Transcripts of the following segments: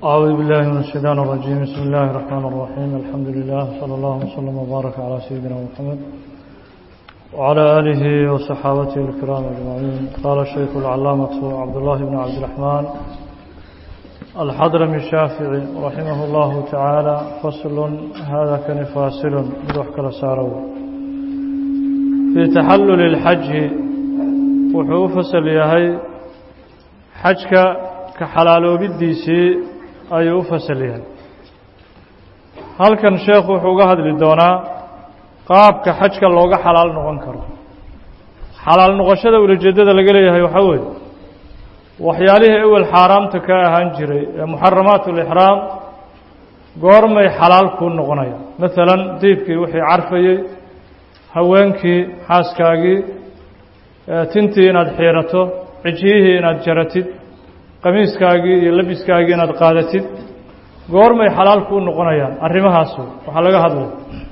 أعوذ بالله من الشيطان الرجيم بسم الله الرحمن الرحيم الحمد لله صلى الله وسلم وبارك على سيدنا محمد وعلى آله وصحابته الكرام أجمعين قال الشيخ العلامة عبد الله بن عبد الرحمن الحضرمي الشافعي رحمه الله تعالى فصل هذا كان فاصل روح كلا سارو في تحلل الحج وحو فصل يهي حجك كحلالو بديسي ayuu u fasal yahay halkan sheekhu wuxuu uga hadli doonaa qaabka xajka looga xalaal noqon karo xalaal noqoshada ulajeedada laga leeyahay waxaa weeye waxyaalihii ewel xaaraamta ka ahaan jiray ee muxaramaat ulixraam goormay xalaal kuu noqonaya maalan diibkii wixii carfayey haweenkii xaaskaagii tintii inaad xiirato cijiyihii inaad jaratid qamiiskaagii iyo labiskaagii inaad qaadatid goormay xalaal kuu noqonayaan arrimahaasu waxaa laga hadlay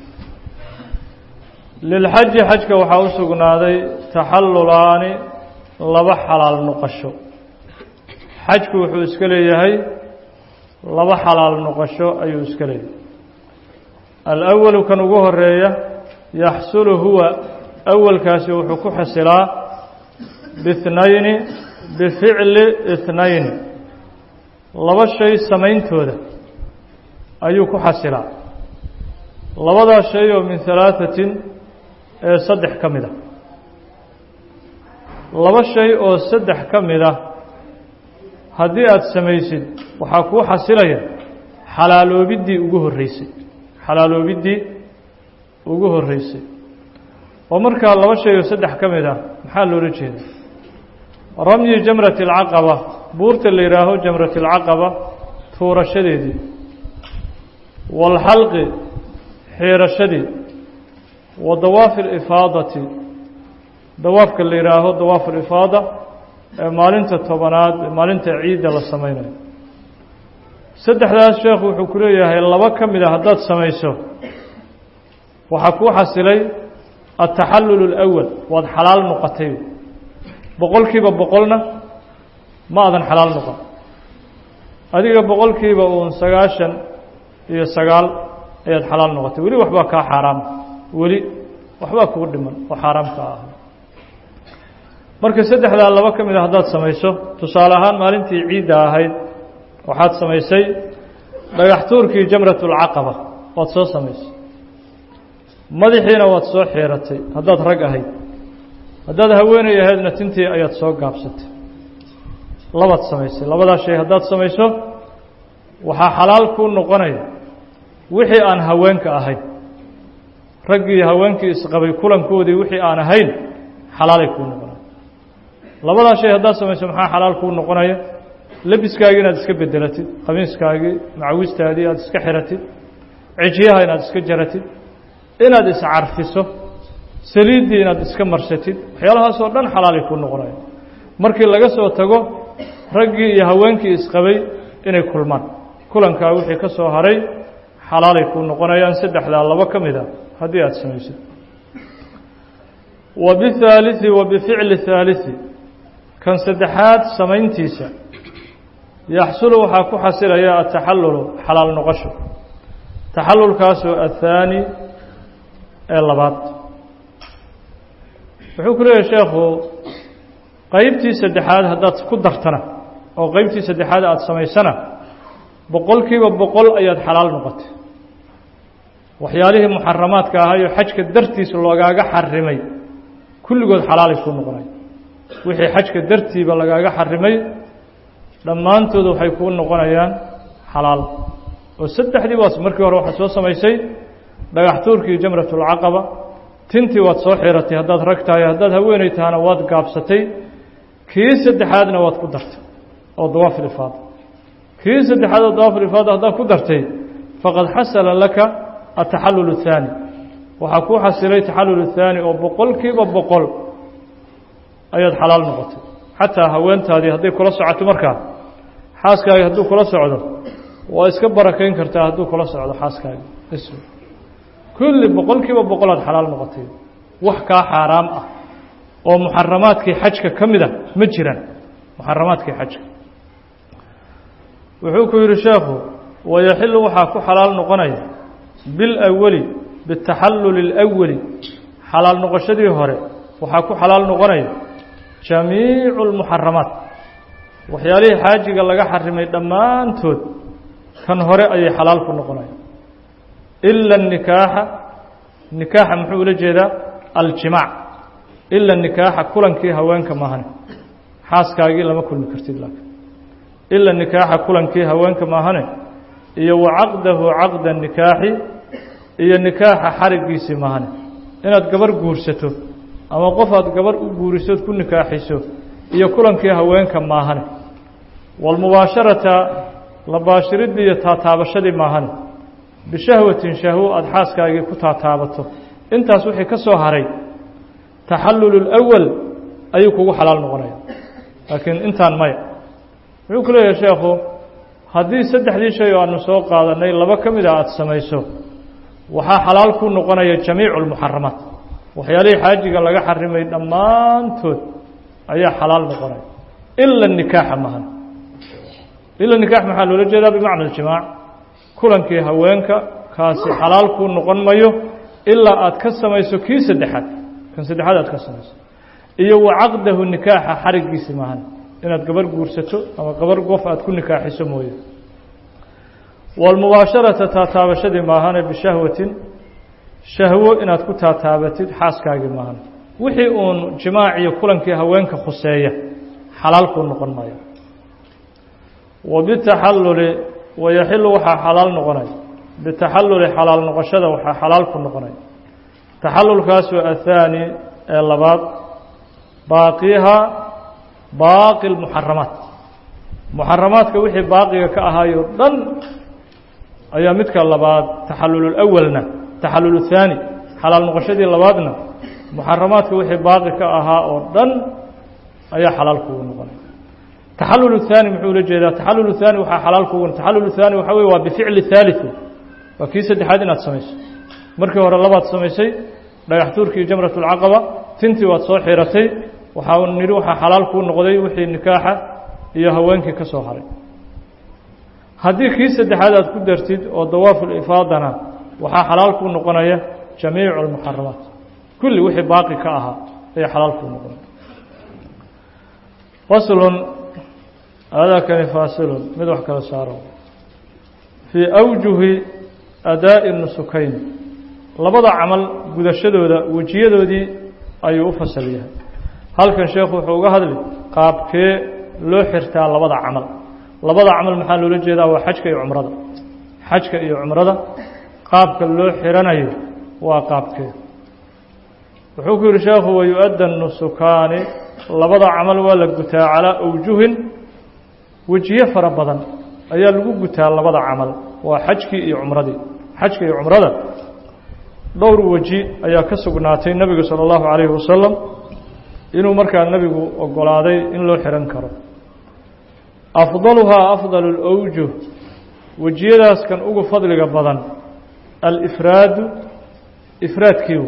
lilxaji xajka waxaa u sugnaaday taxallulaani laba xalaal noqosho xajku wuxuu iska leeyahay laba xalaal noqosho ayuu iska leeyahay alawalu kan ugu horeeya yaxsulu huwa awalkaasi wuxuu ku xasilaa bihnayni bificli ithnayni laba shay samayntooda ayuu ku xasilaa labadaa shay oo min halaatatin ee saddex ka mid a laba shay oo saddex ka mid ah haddii aada samaysid waxaa kuu xasilaya xalaaloobiddii ugu horreysay xalaaloobiddii ugu horreysay oo markaa laba shay oo saddex ka mid ah maxaa loola jeeda ramyi jamrati alcaqaba buurta la yidhaaho jamrati alcaqaba tuurashadeedii waalxalqi xiirashadii wa dawaafi alifaadati dawaafka la yidhaaho dawaafu alifaada ee maalinta tobanaad maalinta ciidda la samaynayo saddexdaas sheekhu wuxuu ku leeyahay laba ka mid a haddaad samayso waxaa kuu xasilay altaxallul alawal waad xalaal noqotay boqolkiiba boqolna ma adan xalaal noqon adiga boqolkiiba uun sagaashan iyo sagaal ayaad xalaal noqotay weli waxbaa kaa xaaraama weli waxbaa kugu dhiman oo xaaraamka ah marka saddexdaa laba ka mid a haddaad samayso tusaale ahaan maalintii ciidda ahayd waxaad samaysay dhagax tuurkii jamratulcaqaba waad soo samaysay madaxiina waad soo xiiratay haddaad rag ahayd haddaad haweenay ahaydna tintii ayaad soo gaabsatay labaad samaysay labadaa shay haddaad samayso waxaa xalaal kuu noqonaya wixii aan haweenka ahayn raggii haweenkii isqabay kulankoodii wixii aan ahayn xalaalay kuu noqonaya labadaa shay haddaad samayso maxaa xalaal kuu noqonaya labiskaagii inaad iska bedelatid khamiiskaagii macawistaadii aad iska xiratid cijiyaha inaad iska jaratid inaad iscarfiso saliiddii inaad iska marsatid waxyaalahaasoo dhan xalaalay kuu noqonaya markii laga soo tago raggii iyo haweenkii isqabay inay kulmaan kulankaa wixii ka soo haray xalaalay kuu noqonayaan saddexdaa labo ka mid a haddii aada samaysid wa bihaaliثi wa bificli haaliثi kan saddexaad samayntiisa yaxsulu waxaa ku xasilaya ataxallulu xalaal noqosho taxallulkaasoo athaani ee labaad wuxuu ku leeyahay sheekhu qeybtii saddexaad haddaad ku dartana oo qeybtii saddexaad aada samaysana boqolkiiba boqol ayaad xalaal noqotay waxyaalihii muxaramaadka ahaayo xajka dartiis lagaaga xarimay kulligood xalaalay kuu noqonay wixii xajka dartiiba lagaaga xarimay dhammaantooda waxay kuu noqonayaan xalaal oo saddexdii waas markii hore waxaad soo samaysay dhagax tuurkii jamratulcaqaba tintii waad soo xiratay haddaad rag tahay haddaad haweenay tahana waad gaabsatay kii saddexaadna waad ku dartay oo dawaaf ilifaada kii saddexaad oo dawaaf ilifaada haddaad ku dartay faqad xasala laka ataxallul الthaani waxaa kuu xasilay taxallul الthaani oo boqolkiiba boqol ayaad xalaal noqotay xataa haweentaadii hadday kula socoto markaa xaaskaagi hadduu kula socdo waa iska barakayn kartaa hadduu kula socdo xaaskaagi kulli boqolkiiba boqolaad xalaal noqotay wax kaa xaaraam ah oo muxaramaadkii xajka ka mid a ma jiraan muxaramaadkii xajka wuxuu ku yidhi sheekhu wayaxilu waxaa ku xalaal noqonaya bilawali bitaxalluli اlأwali xalaal noqoshadii hore waxaa ku xalaal noqonaya jamiicu اlmuxaramaat waxyaalihii xaajiga laga xarimay dhammaantood kan hore ayay xalaal ku noqonaya ila الnikaaxa nikaaxa muxuu ula jeedaa aljimaac ila nikaaxa kulankii haweenka maahane xaaskaagii lama kulmi kartid laakiin ila nikaaxa kulankii haweenka maahane iyo wa caqdahu caqda nikaaxi iyo nikaaxa xarigiisii maahane inaad gabar guursato ama qof aad gabar u guurisood ku nikaaxiso iyo kulankii haweenka maahane walmubaasharata la baashiridii iyo taataabashadii maahane bishahwatin shahwo aada xaaskaagii ku taataabato intaas wixii ka soo haray taxallulu اlأwal ayuu kugu xalaal noqonaya laakiin intaan maya wuxuu ku leeyahay sheekhu haddii saddexdii shay oo aanu soo qaadanay laba ka mid a aada samayso waxaa xalaal ku noqonaya jamiicu اlmuxaramaat waxyaalihii xaajiga laga xarimay dhammaantood ayaa xalaal noqonaya ila nikaaxa mahan ila nikaax maxaa loola jeedaa bimacna اljimaac kulankii haweenka kaasi xalaal kuu noqon mayo ilaa aad ka samayso kii saddexaad kan saddexaad aad ka samayso iyo wa caqdahu nikaaxa xarigiisi maahan inaad gabar guursato ama gabar qof aad ku nikaaxiso mooye walmubaasharata taataabashadii maahane bishahwatin shahwo inaad ku taataabatid xaaskaagii maahan wixii uun jimaac iyo kulankii haweenka khuseeya xalaal kuu noqon maayo wa bitaxalluli wayaxilu waxaa xalaal noqonaya bitaxalluli xalaal noqoshada waxaa xalaal ku noqonaya taxallulkaasoo athaani ee labaad baaqiha baaqi lmuxaramaat muxaramaadka wixii baaqiga ka ahaayo dhan ayaa midka labaad taxallululawalna taxallul thaani xalaal noqoshadii labaadna muxaramaadka wixii baaqi ka ahaa oo dhan ayaa xalaal kugu noqonaya taxallul الثaanي muxuu ula jeedaa taxallul الثaanي waxaa xalaal kugu taxallul الثaanي waxaa wey waa bificli ثaaliثu waa kii saddexaad inaad samayso markii hore labaad samaysay dhagax tuurkii jamrat اlcaqaba tintii waad soo xiratay waxaa nidhi waxaa xalaal kuu noqday wixii nikaaxa iyo haweenkii ka soo haray haddii kii saddexaad aad ku dartid oo dawaafu lifaadana waxaa xalaal kuu noqonaya jamiicu اlmuxaramaat kulli wixii baaqi ka ahaa ayaa xalaal kuu noqonaya faslun aadaakani faasilun mid wax kala saaro fii awjuhi adaa'i nusukayn labada camal gudashadooda wejiyadoodii ayuu u fasal yahay halkan sheekhu wuxuu uga hadli qaabkee loo xirtaa labada camal labada camal maxaa loola jeedaa waa xajka iyo cumrada xajka iyo cumrada qaabka loo xiranayo waa qaabkee wuxuu ku yidhi sheekhu wayu-adda nusukaani labada camal waa la gutaa calaa awjuhin wejiye fara badan ayaa lagu gutaa labada camal waa xajkii iyo cumradii xajka iyo cumrada dhowr weji ayaa ka sugnaatay nebigu salى اllahu calayhi wasalam inuu markaa nebigu ogolaaday in loo xihan karo afdaluhaa afdal اlawjuh wejiyadaas kan ugu fadliga badan alifraadu ifraadkiiu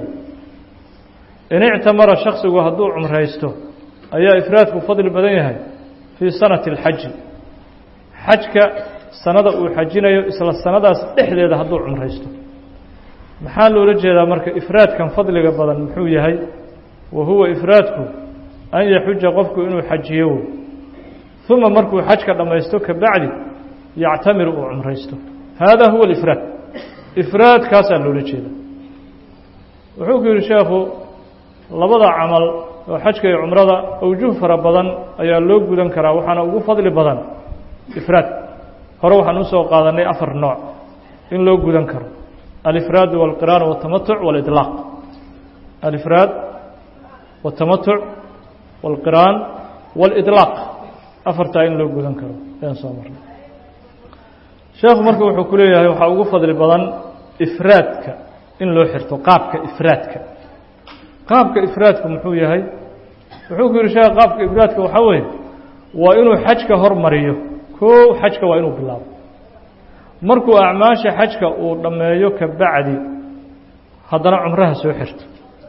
in ictamara shaksigu hadduu cumraysto ayaa ifraadku fadli badan yahay fii sanati اlxaji xajka sanada uu xajinayo isla sanadaas dhexdeeda hadduu cumraysto maxaa loola jeedaa marka ifraadkan fadliga badan muxuu yahay wa huwa ifraadku an yaxuja qofku inuu xajiyo uma markuu xajka dhammaysto ka bacdi yactamiru uu cumraysto hada huwa alifraad ifraadkaasaa loola jeeda wuxuu ku yidhi sheekhu labada camal oo xajka iyo cumrada awjuh fara badan ayaa loo gudan karaa waxaana ugu fadli badan ifraad hore waxaan usoo qaadanay afar nooc in loo gudan karo alifraad walqiraan waltamatuc waliطlaaq alifraad waltamatuc walqiraan waliطlaaq afartaa in loo gudan karo ayaan soo marnay sheekhu marka wuxuu ku leeyahay waxaa ugu fadli badan ifraadka in loo xirto qaabka ifraadka qaabka ifraadku muxuu yahay wuxuu ku yihi sheekh qaabka ifraadka waxaa weeye waa inuu xajka hormariyo koo xajka waa inuu bilaabo markuu acmaasha xajka uu dhammeeyo ka bacdi haddana cumraha soo xirto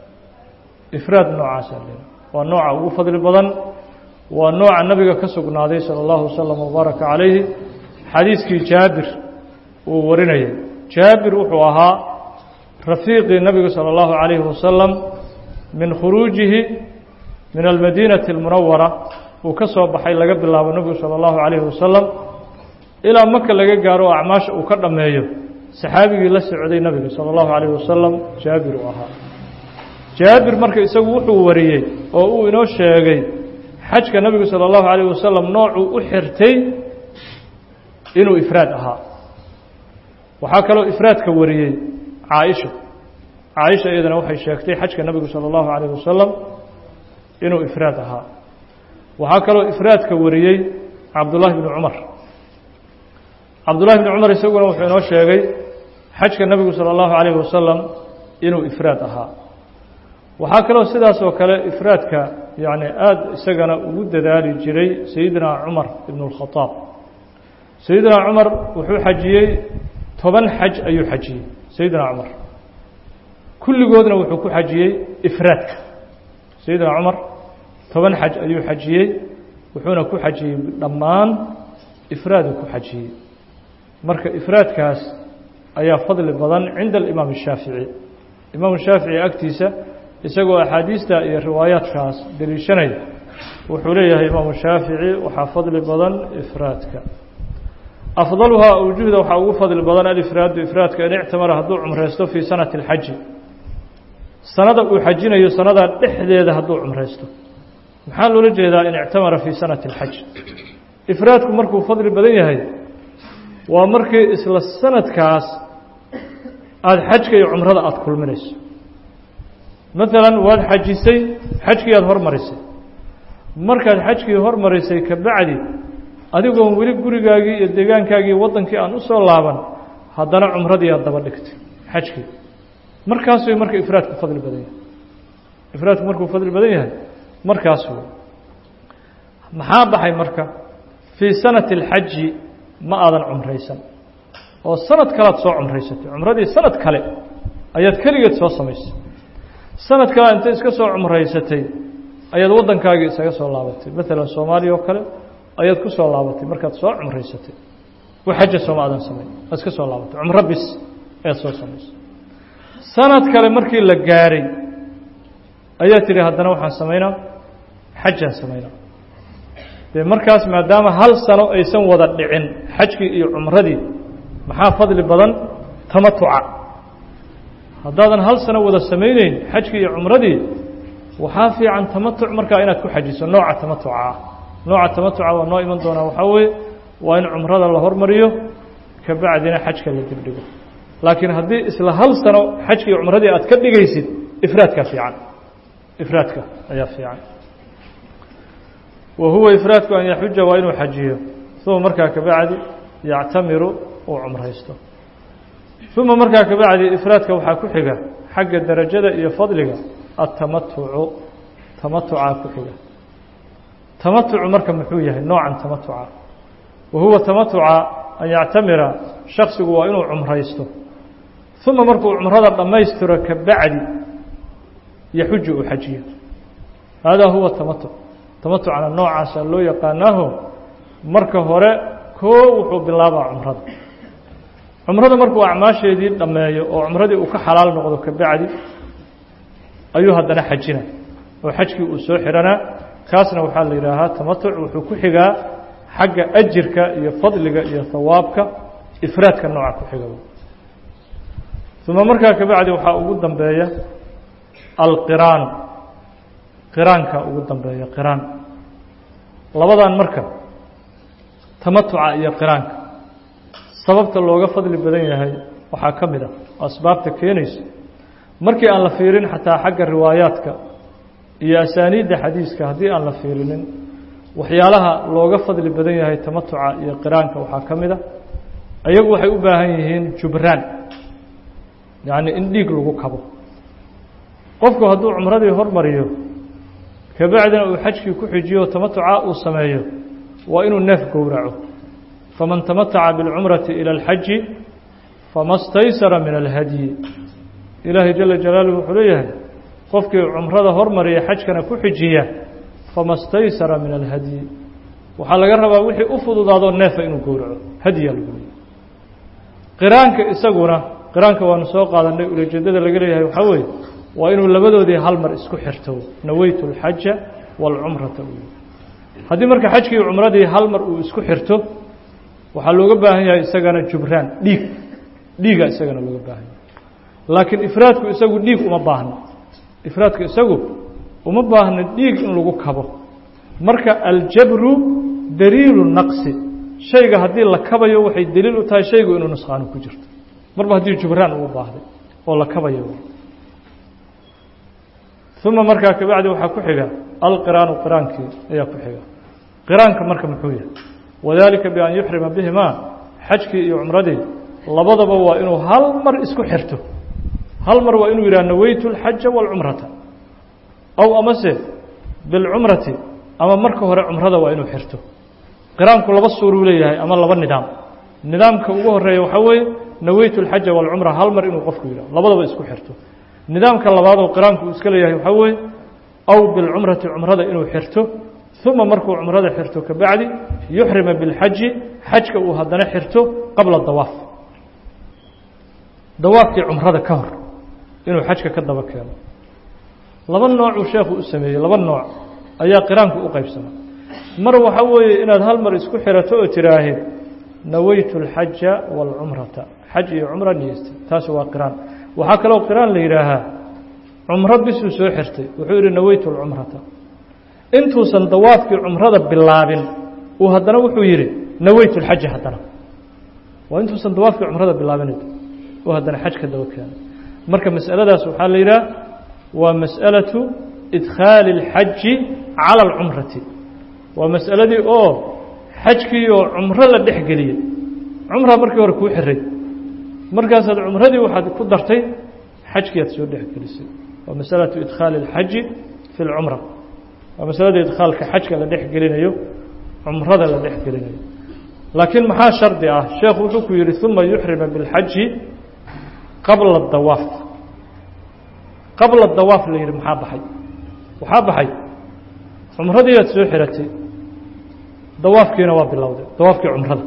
ifraad noocaasaa le waa nooca ugu fadli badan waa nooca nabiga ka sugnaaday salى اllahu wasalam wbaaraka calayhi xadiiskii jaabir uu warinayay jaabir wuxuu ahaa rafiiqii nabigu salى اllahu عalayhi wasalam min khuruujihi min almadiinati اlmunawara uu ka soo baxay laga bilaabo nebigu salى اllahu عalayhi wasalam ilaa maka laga gaaro oo acmaasha uu ka dhammeeyo saxaabigii la socday nabiga salى اllahu عalayh wasalam jaabir uu ahaa jaabir marka isagu wuxuu wariyey oo uu inoo sheegay xajka nebigu salى اllahu عalayh wasalam noocuu u xirtay inuu ifraad ahaa waxaa kaloo ifraadka wariyey caaisha caaisha iyadana waxay sheegtay xajka nebigu salى اllahu عalayh wasalam inuu ifraad ahaa waxaa kaloo ifraadka wariyey cabdullahi bni cumar cabdullahi bni cumar isaguna wuxuu inoo sheegay xajka nebigu salى اllahu عalayh wasalam inuu ifraad ahaa waxaa kaloo sidaas oo kale ifraadka yani aada isagana ugu dadaali jiray sayidina cumar ibn اlkhadaab sayidina cumar wuxuu xajiyey toban xaj ayuu xajiyey sayidina cumar kulligoodna wuxuu ku xajiyey ifraadka sayidina cumar toban xaj ayuu xajiyey wuxuuna ku xajiyey dhammaan ifraaduu ku xajiyey marka ifraadkaas ayaa fadli badan cinda alimaam الshaafici imaam shaafici agtiisa isagoo axaadiista iyo riwaayaadkaas deliishanaya wuxuu leeyahay imaamu shaafici waxaa fadli badan ifraadka afdaluhaa awjuhda waxaa ugu fadli badan alifraadu ifraadka in ictamara hadduu cumraysto fii sanati اlxaji sanada uu xajinayo sanadaa dhexdeeda hadduu cumraysto maxaa loola jeedaa in ictamara fii sanati اlxaj ifraadku markuu fadli badan yahay waa markii isla sanadkaas aada xajka iyo cumrada aada kulminayso maalan waad xajisay xajkii aada hormarisay markaad xajkii hormarisay ka bacdi adigoon weli gurigaagii iyo deegaankaagii waddankii aan u soo laaban haddana cumradii aad daba dhigtay xajkii markaas way marka ifraadku fadli badan yahay ifraadku markuu fadli badan yahay markaas wey maxaa baxay marka fii sanati اlxaji ma aadan cumraysan oo sanad kalead soo cumraysatay cumradii sanad kale ayaad keligeed soo samaysay sanad kale intay iska soo cumraysatay ayaad waddankaagii isaga soo laabatay maalan soomaaliya oo kale ayaad ku soo laabatay markaad soo cumraysatay wax xaja sooma aadan samayn waad iska soo laabatay cumro bis ayaad soo samaysay sanad kale markii la gaaray ayaa tidhi haddana waxaan samaynaa xajaan samaynaa dee markaas maadaama hal sano aysan wada dhicin xajkii iyo cumradii maxaa fadli badan tamatuca haddaadan hal sano wada samayneyn xajkii iyo cumradii waxaa fiican tamatuc markaa inaad ku xajiso nooca tamatuca ah nooca tamatuca waa noo iman doonaa waxaa weeye waa in cumrada la hormariyo ka bacdina xajka la dibdhigo laakiin haddii isla hal sano xajkii iyo cumradii aad ka dhigaysid ifraadka fiican ifraadka ayaa fiican wa huwa ifraadku an yaxuja waa inuu xajiyo uma markaa ka bacdi yactamiru uu cumraysto uma markaa ka bacdi ifraadka waxaa ku xiga xagga darajada iyo fadliga atamatucu tamatucaa ku xiga tamatucu marka muxuu yahay noocan tamatuca wa huwa tamatuca an yactamira shaksigu waa inuu cumraysto uma markuu cumrada dhammaystiro ka bacdi yaxuju uu xajiyo haadaa huwa tamatuc tamatucna noocaasa loo yaqaanaaho marka hore koo wuxuu bilaabaa cumrada cumrada markuu acmaasheedii dhammeeyo oo cumradii uu ka xalaal noqdo ka bacdi ayuu haddana xajina oo xajkii uu soo xihanaa kaasna waxaa la yidhaahaa tamatuc wuxuu ku xigaa xagga ajirka iyo fadliga iyo hawaabka ifraadka nooca ku xiga uma markaa ka bacdi waxaa ugu dambeeya alqiraan qiraanka ugu dambeeya qiraan labadan marka tamatuca iyo qiraanka sababta looga fadli badan yahay waxaa ka mid ah asbaabta keenayso markii aan la fiirin xataa xagga riwaayaadka iyo asaaniidda xadiiska haddii aan la fiirinin waxyaalaha looga fadli badan yahay tamatuca iyo qiraanka waxaa ka mid a ayagu waxay u baahan yihiin jubraan yacni in dhiig lagu kabo qofku hadduu cumradii hormariyo kabacdina uu xajkii ku xijiyo tamatuca uu sameeyo waa inuu neef gowraco faman tamataca biاlcumrati ilى اlxaji fama staysara min alhadyi ilaahay jala jalaaluhu wuxuu leeyahay qofkii cumrada hormariya xajkana ku xijiya fama staysara min alhadyi waxaa laga rabaa wixii u fududaadoo neefa inuu gowraco hadiyaa lagu leeyahy qiraanka isaguna qiraanka waanu soo qaadanay ulajeedada laga leeyahay waxaa weeye waa inuu labadoodii hal mar isku xirto naweytu alxaja waalcumrata u haddii marka xajkii cumradii hal mar uu isku xirto waxaa looga baahan yahay isagana jubraan dhiig dhiiga isagana looga baahan yahay laakiin ifraadku isagu dhiig uma baahno ifraadku isagu uma baahno dhiig in lagu kabo marka aljabru daliilu naqsi shayga haddii la kabayo waxay daliil u tahay shaygu inuu nusqaano ku jirto marba haddii jubraan uu baahday oo la kabayo uma markaa kabacdi waxaa ku xiga alqiraanu qiraankii ayaa ku xiga qiraanka marka muxuu yahay wadalika bian yuxrima bihimaa xajkii iyo cumradii labadaba waa inuu hal mar isku xirto hal mar waa inuu yidhaha naweytu alxaja waalcumrata aw amase bilcumrati ama marka hore cumrada waa inuu xirto qiraanku laba suuruu leeyahay ama laba nidaam nidaamka ugu horeeya waxaa weeye naweytu alxaja waalcumra hal mar inuu qofku yidhaho labadaba isku xirto nidaamka labaad oo qiraanku uu iska leeyahay waxaa weeye aw bilcumrati cumrada inuu xirto uma markuu cumrada xirto kabacdi yuxrima bilxaji xajka uu haddana xirto qabla dawaaf dawaafkii cumrada ka hor inuu xajka ka daba keeno laba noocuu sheekhu u sameeyey laba nooc ayaa qiraanku u qaybsama mar waxa weeye inaad hal mar isku xirato oo tiraahid naweytu alxaja waalcumrata xaj iyo cumra niyeystay taasi waa qiraan waxaa kaloo qiraan la yidhaahaa cumro bisuu soo xirtay wuxuu yidhi naweytu alcumrata intuusan dawaafkii cumrada bilaabin uu haddana wuxuu yidhi naweytu alxaja haddana waa intuusan dawaafkii cumrada bilaabin uu haddana xaj ka daba keenay marka mas'aladaas waxaa la yidhaha waa mas'alatu idkhaali اlxaji cala alcumrati waa mas'aladii oo xajkii oo cumro la dhex geliyey cumraa markii hore kuu xiray markaasaad cumradii waxaad ku dartay xajkii aad soo dhex gelisay waa masalatu idkhaali اlxaji fi اlcumra waa masalada idkhaalka xajka la dhex gelinayo cumrada la dhex gelinayo laakiin maxaa shardi ah sheekhu wuxuu ku yidhi uma yuxrima biاlxaji qabla dawaaf qabla dawaaf la yidhi maxaa baxay waxaa baxay cumradii aad soo xiratay dawaafkiina waa bilowday dawaafkii cumrada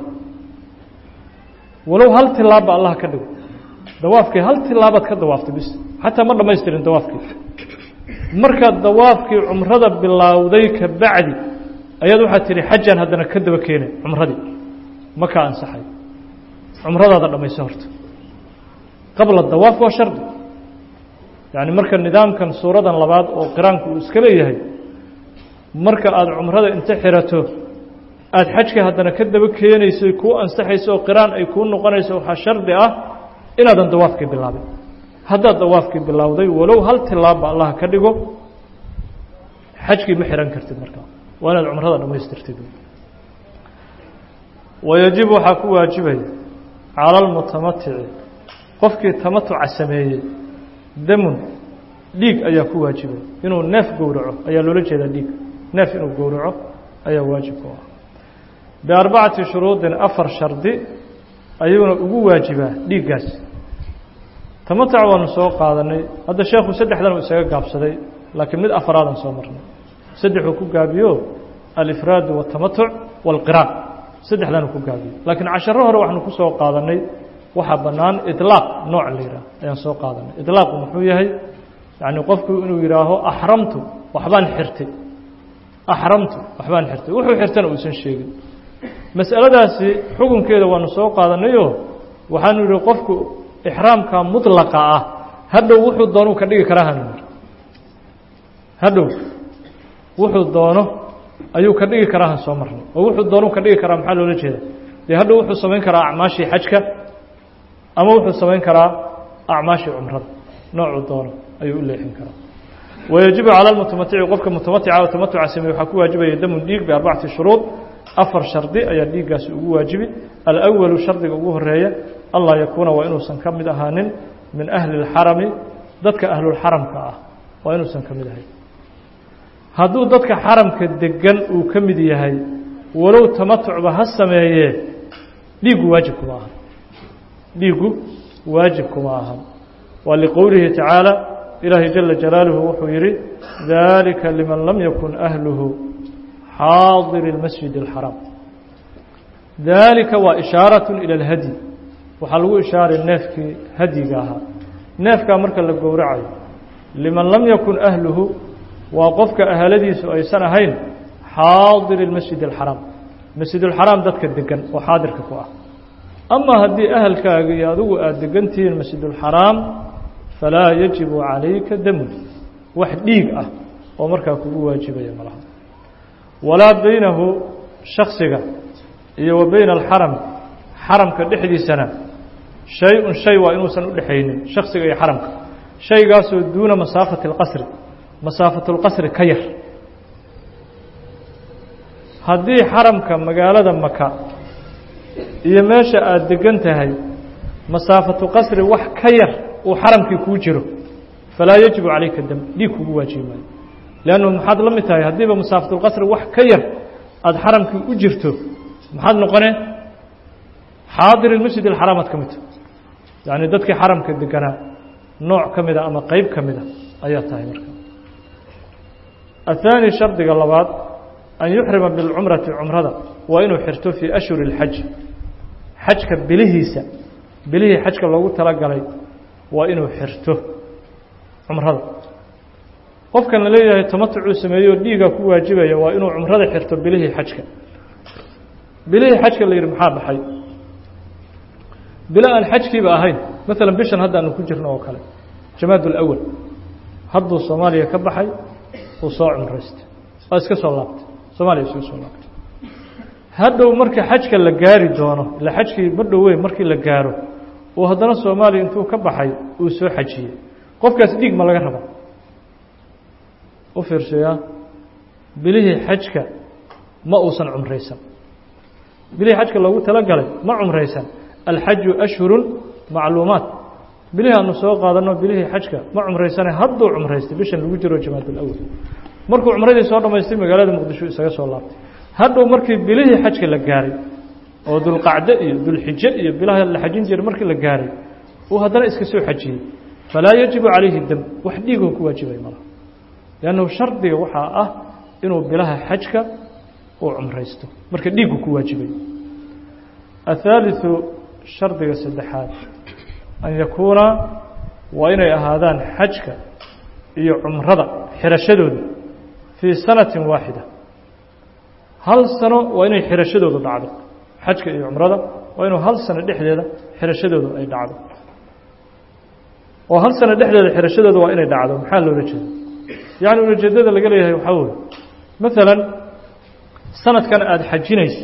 walow hal tilaabba allah ka dhigo dawaafkii hal tilaabaad ka dawaaftay bis xataa ma dhamaystirin dawaafkii markaad dawaafkii cumrada bilowday ka bacdi ayaad waxaad tihi xajaan haddana ka daba keenay cumradii ma kaa ansaxay cumradaada dhamayso horta qabla dawaaf waa shardi yacni marka nidaamkan suuradan labaad oo qiraanku uu iska leeyahay marka aada cumrada inta xirato aada xajka haddana ka daba keenayso kuu ansaxayso oo qiraan ay kuu noqonayso waxaa shardi ah inaadan dawaafkii bilaabin haddaad dawaafkii bilowday walow hal tilaabba allah ka dhigo xajkii ma xihan kartid markaa waa inaad cumrada dhammaystirtid wayajib waxaa ku waajibaya cala almutamatici qofkii tamatuca sameeyey damun dhiig ayaa ku waajibay inuu neef gowraco ayaa loola jeedaa dhiig neef inuu gowraco ayaa waajib ku ah biarbacati shuruudin afar shardi ayuuna ugu waajibaa dhiiggaas tamatac waanu soo qaadanay hadda sheekhu saddexdan uu isaga gaabsaday laakiin mid afaraadan soo marnay saddexuu ku gaabiyo alifraadu watamatuc waalqiraan saddexdan uu ku gaabiyo laakiin casharo hore waxaanu ku soo qaadanay waxaa bannaan iطlaaq nooc la yidhaah ayaan soo qaadanay iطlaaqu muxuu yahay yacni qofku inuu yidhaaho axramtu waxbaan xirtay axramtu waxbaan xirtay wuxuu xirtana uusan sheegin mas'aladaasi xukunkeeda waanu soo qaadanayo waxaanu yidhi qofku ixraamka mutlaqa ah hadhow wuxuu doonuu ka dhigi karaa hanu yidhi hadhow wuxuu doono ayuu ka dhigi karaa han soo marnay oo wuxuu doonuu ka dhigi karaa maxaa loola jeeda dee hadhow wuxuu samayn karaa acmaashii xajka ama wuxuu samayn karaa acmaashii cumrada noocuu doono ayuu u leexin karaa wayajibu cala almutamatici qofka mutamatica oo tamatuca sameeye waxaa ku waajibaya damun dhiig biarbacati shuruud afar shardi ayaa dhiiggaasi ugu waajibi alawalu shardiga ugu horeeya allah yakuuna waa inuusan ka mid ahaanin min ahli اlxarami dadka ahlulxaramka ah waa inuusan ka mid ahayn hadduu dadka xaramka degan uu ka mid yahay walow tamatucba ha sameeyee dhiiggu waajib kuma ahan dhiiggu waajib kuma ahan waa liqowlihi tacaala ilaahay jala jalaaluhu wuxuu yidhi dalika liman lam yakun ahluhu xaadiri اlmasjid اlxaraam dalika waa ishaaraة ilى اlhadyi waxaa lagu ishaaray neefkii hadyiga ahaa neefkaa marka la gowracayo liman lam yakun ahluhu waa qofka ahaladiisu aysan ahayn xaadiri اlmasjid اlxaraam masjid اlxaraam dadka degan oo xaadirka ku ah ama haddii ahalkaaga iyo adigu aada degantihiin masjid اlxaraam falaa yajibu calayka damun wax dhiig ah oo markaa kugu waajibaya malaha walaa baynahu shaksiga iyo wa bayna alxaram xaramka dhexdiisana shay-un shay waa inuusan u dhexaynin shaksiga iyo xaramka shaygaasoo duuna masaafati اlqasri masaafatu اlqasri ka yar haddii xaramka magaalada maka iyo meesha aada degan tahay masaafatu qasri wax ka yar uu xaramkii kuu jiro falaa yajibu calayka dam dhiig kugu waajibi maayo leannu maxaad la mid tahay haddiiba masaafatulqasri wax ka yar aada xaramkii u jirto maxaad noqonee xaadir ilmasjid alxaraam aad ka mid tahay yacni dadkii xaramka deganaa nooc ka mida ama qeyb ka mida ayaa tahay marka athaani shardiga labaad an yuxrima bilcumrati cumrada waa inuu xirto fii ashhuri اlxaji xajka bilihiisa bilihii xajka loogu talagalay waa inuu xirto cumrada qofkan la leeyahay tamatucuu sameeyo dhiiga ku waajibaya waa inuu cumrada xirto bilihii xajka bilihii xajka la yidhi maxaa baxay bilo aan xajkiiba ahayn maalan bishan hadda aanu ku jirno oo kale jamaad اlawal hadduu soomaaliya ka baxay uu soo cumraystay waa iska soo laabtay soomaliya iskaga soo laabtay hadhow marka xajka la gaari doono ila xajkii ma dhoweyn markii la gaaro uu haddana soomaaliya intuu ka baxay uu soo xajiyey qofkaas dhiig ma laga raba u fiirsayaa bilihii xajka ma uusan cumraysan bilihii xajka loogu talagalay ma cumraysan alxaju ashhurun macluumaat bilihii aanu soo qaadanno bilihii xajka ma cumraysane hadduu cumraystay bishan lagu jiro jamaadulawal markuu cumradii soo dhammaystay magaalada muqdisho isaga soo laabtay hadhow markii bilihii xajka la gaaray oo dulqacdo iyo dulxijo iyo bilaha la xajin jiray markii la gaaray uu haddana iska soo xajiyey falaa yajibu calayhi dam wax dhiigoo ku waajibay malaha liannahu shardiga waxaa ah inuu bilaha xajka uu cumraysto marka dhiigu ku waajibay athaaliثu shardiga saddexaad an yakuuna waa inay ahaadaan xajka iyo cumrada xirashadooda fii sanatin waaxida hal sano waa inay xirashadoodu dhacdo xajka iyo cumrada waa inuu hal sano dhexdeeda xirashadoodu ay dhacdo oo hal sano dhexdeeda xirashadooda waa inay dhacdo maxaa loola jeeda yacni ulajeedada laga leeyahay waxaa weye maalan sanadkan aada xajinayso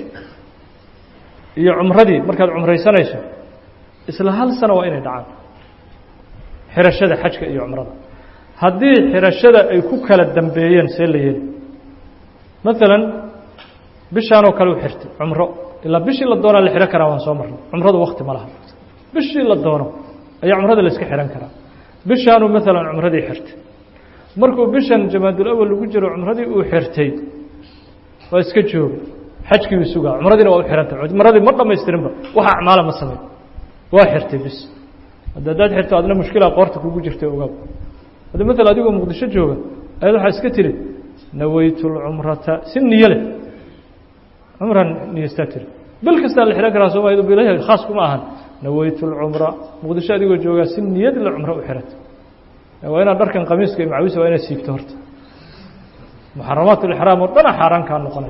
iyo cumradii markaad cumraysanayso isla hal sano waa inay dhacaan xirashada xajka iyo cumrada haddii xirashada ay ku kala dambeeyeen see la yeeli maalan bishaanoo kale u xirtay cumro ilaa bishii la doonaa la xihan karaa waan soo marnay cumradu wakti ma laha bishii la doono ayaa cumrada la iska xihan karaa bishaanuu maalan cumradii xirtay markuu bishan jamaadulawal lagu jiro cumradii uu xirtay waa iska jooga xajkii uu sugaa cumradiina waa u xihantay cumradii ma dhamaystirinba waxa acmaala ma samey waa xirtay bis hadda haddaad xirto adna mushkilaa qoorta kugu jirtay ogaab hadda maala adigoo muqdisho jooga ayaad waxaa iska tiri nawaytu lcumrata si niyo leh cumran niyeystaa tiri bil kastaa la xihan karaa sooma bilaha khaas kuma ahan nawaytu lcumra muqdisho adigoo joogaa si niyad la cumro u xihata waa inaad dharkan qamiiska iyo macawisa waa inaad siibto horta muxaramaat lixraam oo dhana xaaraan kaa noqonay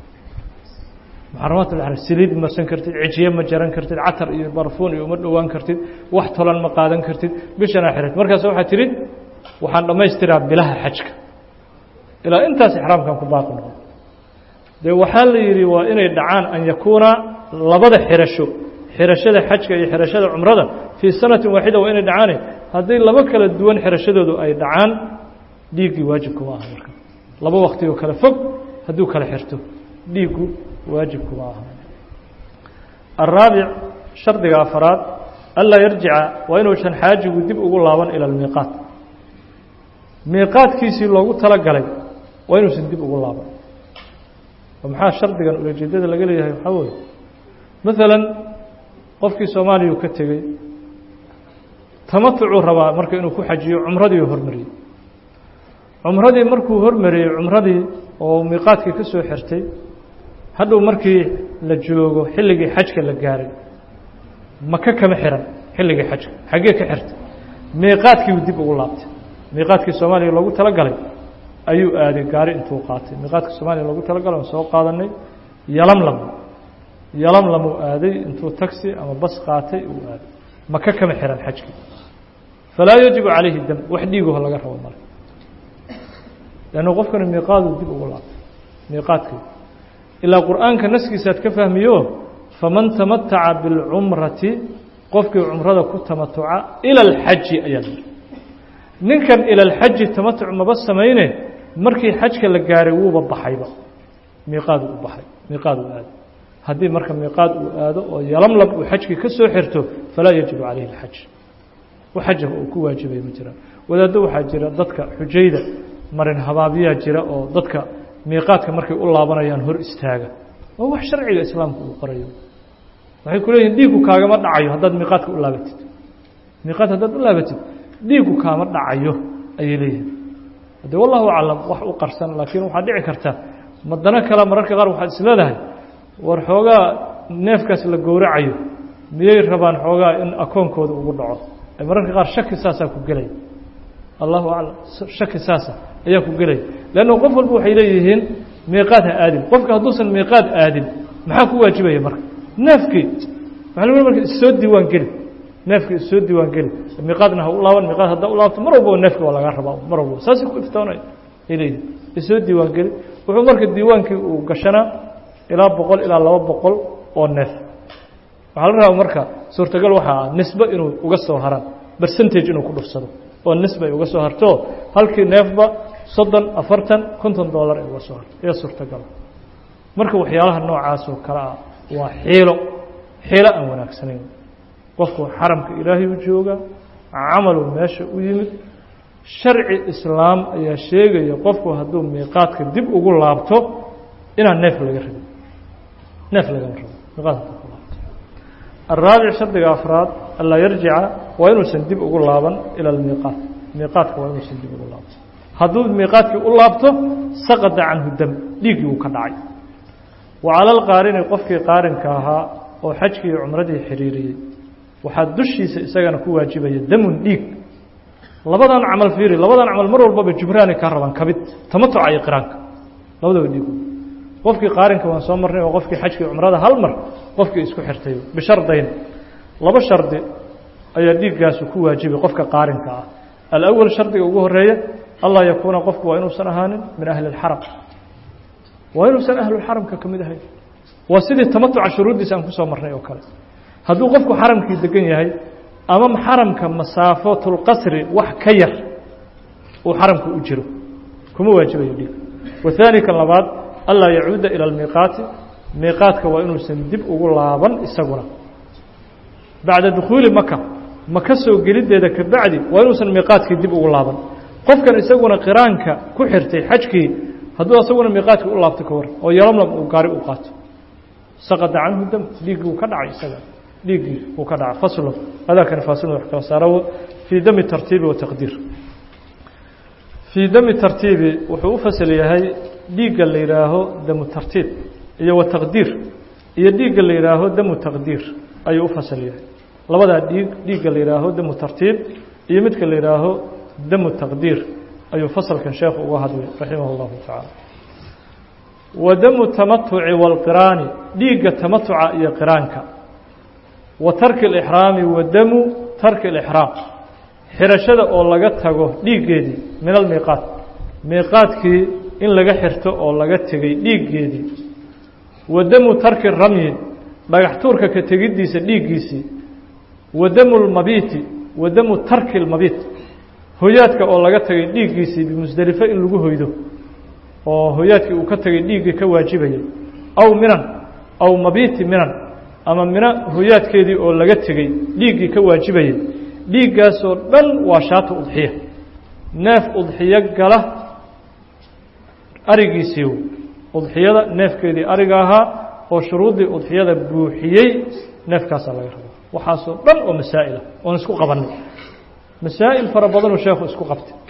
muxaramaat lixraam saliid marsan kartid cijiye ma jaran kartid catar iyo barfuun iyo uma dhowaan kartid wax tolan ma qaadan kartid bishanaa xirat markaas waxaa tihi waxaan dhammaystiraa bilaha xajka ilaa intaas ixraamkan ku baaqi noqon dee waxaa la yidhi waa inay dhacaan an yakuuna labada xirasho xirashada xajka iyo xirashada cumrada fii sanatin waaxida waa inay dhacaane haddii laba kala duwan xirashadoodu ay dhacaan dhiiggii waajibkuma aha marka laba wakti oo kale fog hadduu kala xirto dhiiggu waajibkuma aha araabic shardiga afaraad anlaa yarjica waa inuusan xaajigu dib ugu laaban ila almiiqaat miiqaadkiisii loogu talagalay waa inuusan dib ugu laaban oo maxaa shardigan ulajeedada laga leeyahay waxaa weye maalan qofkii soomaaliya ka tegey tamatucuu rabaa marka inuu ku xajiyo cumradii hormariyey cumradii markuu hormariyey cumradii oo miiqaadkii ka soo xirtay hadhow markii la joogo xilligii xajka la gaaray maka kama xihan xilligii xajka xaggee ka xirtay miiqaadkiiu dib ugu laabtay miiqaadkii soomaaliya loogu talagalay ayuu aaday gaari intuu qaatay miiqaadka soomaaliya loogu talagalay aan soo qaadanay yalamlam yalamlamuu aaday intuu taxi ama bas qaatay uu aaday maka kama xihan xajkii falaa yajibu calayhi dam wax dhiiguho laga rabo male lannu qofkani miiqaadu dib ugu laabtay miiqaadkii ilaa qur'aanka naskiisaad ka fahmiyo faman tamataca biاlcumrati qofkii cumrada ku tamatuca ila alxaji ayaa la yihi ninkan ila alxaji tamatuc maba samayne markii xajka la gaaray wuuba baxayba miiqaadu u baxay miiqaad uu aado haddii marka miiqaad uu aado oo yalamlab uu xajkii ka soo xirto falaa yajibu calayhi اlxaj xaja uu ku waajibaya ma jiraan wadaaddo waxaa jira dadka xujayda marin habaabyaa jira oo dadka miiqaadka markay u laabanayaan hor istaaga waa wax sharciga islaamka uu qorayo waxay ku leeyihin dhiiggu kaagama dhacayo haddaad miiqaadka u laabatid miiqaad haddaad u laabatid dhiiggu kaama dhacayo ayay leeyihin haddee wallahu aclam wax u qarsan laakiin waxaa dhici karta madano kale mararka qaar waxaad is leedahay war xoogaa neefkaas la gowracayo miyay rabaan xoogaa in akoonkooda ugu dhaco mararka qaar shaki saasaa ku gelaya allahu aclam shaki saasa ayaa ku gelaya leanna qof walba waxay leeyihiin miiqaad ha aadin qofka hadduusan miiqaad aadin maxaa ku waajibaya marka neefkii waxa la marka issoo diiwaan geli neefkii issoo diiwaan geli miiqaadna ha u laaban miiqaad haddaa u laabto mar walbaba neefka waa lagaa rabaa mar walbaba saasay ku iftoonaya ay leeyihin issoo diiwaan geli wuxuu marka diiwaankii uu gashanaa ilaa boqol ilaa laba boqol oo neef waxaa la rabaa marka suurtagal waxaa ah nisbe inuu uga soo haraan bercentage inuu ku dhufsado oo nisbe ay uga soo harto halkii neefba soddon afartan konton dollar ay uga soo harto ayaa suurtagala marka waxyaalaha noocaas oo kale ah waa xiilo xiilo aan wanaagsanayn qofku xaramka ilaahay u jooga camalu meesha u yimid sharci islaam ayaa sheegaya qofku hadduu miiqaadka dib ugu laabto inaan neef laga rabin neef lagama rabo miiqaadka الرaaبع شhardiga أفراad anlaa yarjica waa inuusan dib ugu laaban ilى الmiiqaat miiqaadka waa inuusan dib ugu laabto hadduu miiqaadkii u laabto saqada canhu dam dhiiggii uu ka dhacay wa calى اlqaarini qofkii qaarinka ahaa oo xajkii iyo cumradii xiriiriyey waxaa dushiisa isagana ku waajibaya damun dhiig labadan camal fiiri labadan camal mar walbaba jibraani ka rabaan kabid tamatuca iyo qiraanka labadaba dhiig qofkii qaarinka waan soo marnay oo qofkii xajkii cumrada hal mar qofkii isku xirtay bishardayn laba shardi ayaa dhiiggaasu ku waajibay qofka qaarinka ah alأwal shardiga ugu horeeya allah yakuuna qofku waa inuusan ahaanin min ahli اlxaram waa inuusan ahlulxaramka ka mid ahayn waa sidii tamatuca shuruuddiisa aan kusoo marnay oo kale hadduu qofku xaramkii degan yahay ama xaramka masaafatulqasri wax ka yar uu xaramka u jiro kuma waajibayo dhiig waثaani kan labaad anlaa yacuuda ilى اlmiiqaati miiqaadka waa inuusan dib ugu laaban isaguna bacda dukhuuli maka maka soo geliddeeda ka bacdi waa inuusan miiqaadkii dib ugu laaban qofkan isaguna qiraanka ku xirtay xajkii hadduu isaguna miiqaadkii u laabto ka war oo yalamlam uu gaari u qaato saqada canhu dam dhiiggii uu ka dhacay isaga dhiiggii uu ka dhacay faslo adaakani faasilna wax kala saaro fii dami tartiibi wa taqdiir fii dami tartiibi wuxuu u fasal yahay dhiigga la yidhaaho damu tartiib iyo wa taqdiir iyo dhiigga la yidhaaho damu taqdiir ayuu u fasal yahay labadaa dhiig dhiigga la yidhaaho damu tartiib iyo midka la yidhaaho damu taqdiir ayuu fasalkan sheekhu uga hadlay raximah اllahu tacaala wa damu tamatuci wاlqiraani dhiigga tamatuca iyo qiraanka wa tarki اlixraami wa damu tarki اlixraam xirashada oo laga tago dhiiggeedii min almiiqaat miiqaadkii in laga xirto oo laga tegey dhiiggeedii wa damu tarki ramyi dhagax tuurka ka tegiddiisa dhiiggiisii wa damu lmabiiti wa damu tarki lmabiit hoyaadka oo laga tegay dhiiggiisii bimusdelifo in lagu hoydo oo hoyaadkii uu ka tegay dhiiggii ka waajibayay aw minan aw mabiiti minan ama mina hoyaadkeedii oo laga tegey dhiiggii ka waajibayay dhiiggaasoo dhan waa shaata udxiya neef udxiyo gala arigiisii udxiyada neefkeedii ariga ahaa oo shuruuddii udxiyada buuxiyey neefkaasaa laga rabaa waxaasoo dhan oo masaa'ila oon isku qabanay masaa'il fara badanuu sheekhu isku qabtay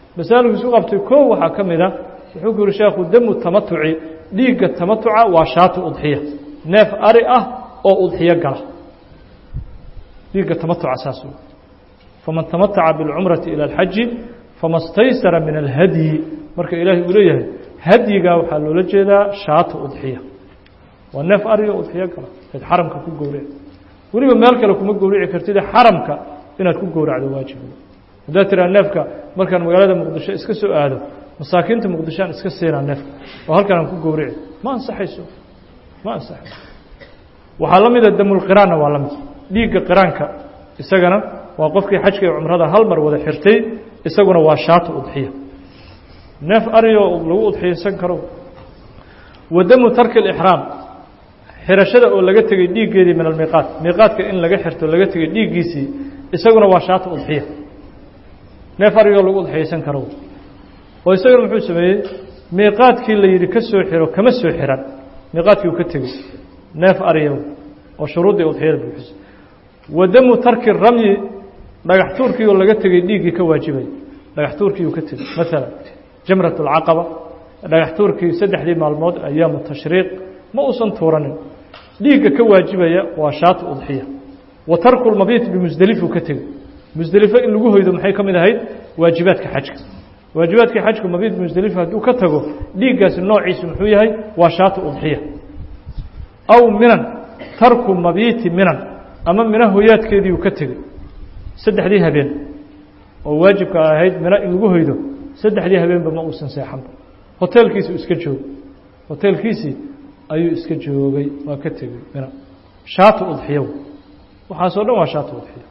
masaailku isu qabtay koo waxaa ka mid a wuxuu ku yihi sheekhu damu tamatuci dhiigga tamatuca waa shaatu udxiya neef ari ah oo udxiyo gala dhiigga tamatuca saas wey faman tamataca biاlcumrati ilى اlxaji fama staysara min alhadyi marka ilaahay uu leeyahay hadyigaa waxaa loola jeedaa shaatu udxiya waa neef ariga udxiyo gala eed xaramka ku gowrici weliba meel kale kuma gowrici kartide xaramka inaad ku gowracdo waajib haddaad tiraa neefka markaan magaalada muqdisho iska soo aado masaakiinta muqdisho aan iska siinaa neefka oo halkan aan ku gowrici ma ansaxayso ma ansaxayso waxaa la mida damulqiraanna waa la mid dhiigga qiraanka isagana waa qofkii xajka iyo cumrada hal mar wada xirtay isaguna waa shaatu udxiya neef ariyo lagu udxiyaysan karo wa damu tarki اlixraam xirashada oo laga tegey dhiiggeedii min almiiqaat miiqaadka in laga xirto laga tegey dhiiggiisii isaguna waa shaatu udxiya neef arigoo lagu udxiyaysan karo oo isaguna muxuu sameeyey miiqaadkii la yidhi ka soo xiro kama soo xiran miiqaadkii uu ka tegey neef ariya oo shuruuddii udxiyada buuxisa wa damu tarki ramyi dhagax tuurkii oo laga tegey dhiiggii ka waajibay dhagax tuurkii uu ka tegey maalan jamrat اlcaqaba dhagax tuurkii saddexdii maalmood ayaamu tashriiq ma uusan tuuranin dhiigga ka waajibaya waa shaatu udxiya wa tarku lmabiit bimusdelifuu ka tegey musdelifo in lagu hoydo maxay ka mid ahayd waajibaadka xajka waajibaadka xajku mabiit musdelifo hadduu ka tago dhiiggaasi noociisu muxuu yahay waa shaatu udxiya aw minan tarku mabiiti minan ama mina hoyaadkeediiuu ka tegey saddexdii habeen oo waajibka ahayd mina in lagu hoydo saddexdii habeenba ma uusan seexanba hoteelkiisi iska joogo hoteelkiisii ayuu iska joogay waa ka tegey mina shaatu udxiya waxaasoo dhan waa shaatu udxiya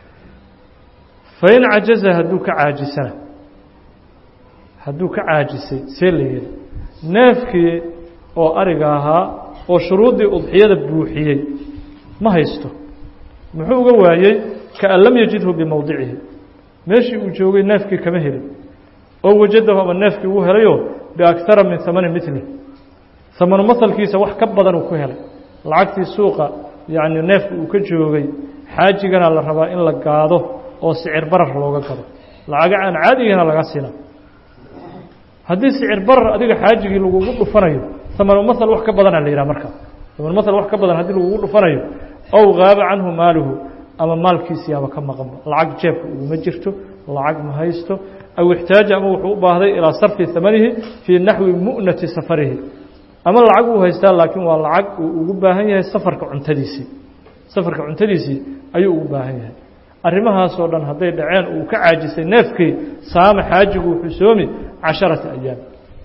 fain cajaza hadduu ka caajisana hadduu ka caajisay see la yidhi neefkii oo ariga ahaa oo shuruuddii udxiyada buuxiyey ma haysto muxuu uga waayey kaan lam yajidhu bimowdicihi meeshii uu joogay neefkii kama helin oo wajadahu ama neefkii uu helayoo biaktara min hamani mili hamanu mahalkiisa wax ka badan uu ku helay lacagtii suuqa yacni neefka uu ka joogay xaajigana la rabaa in la gaado oo sicir barar looga gado lacaga aan caadigana laga siina haddii sicir barar adiga xaajigii lagugu dhufanayo hamanu mahal wax ka badana la yidhaha markaa hamanu mahal wax ka badan haddii lagugu dhufanayo ow gaaba canhu maaluhu ama maalkiisiyaaba ka maqanba lacag jeebka uguma jirto lacag ma haysto aw ixtaaja ama wuxuu u baahday ilaa sarfi hamanihi fii naxwi mu'nati safarihi ama lacag uu haystaa laakiin waa lacag uu ugu baahan yahay safarka cuntadiisii safarka cuntadiisii ayuu ugu baahan yahay arrimahaasoo dhan hadday dhaceen uu ka caajisay neefkii saama xaajigu wuxuu soomi casharata ayaam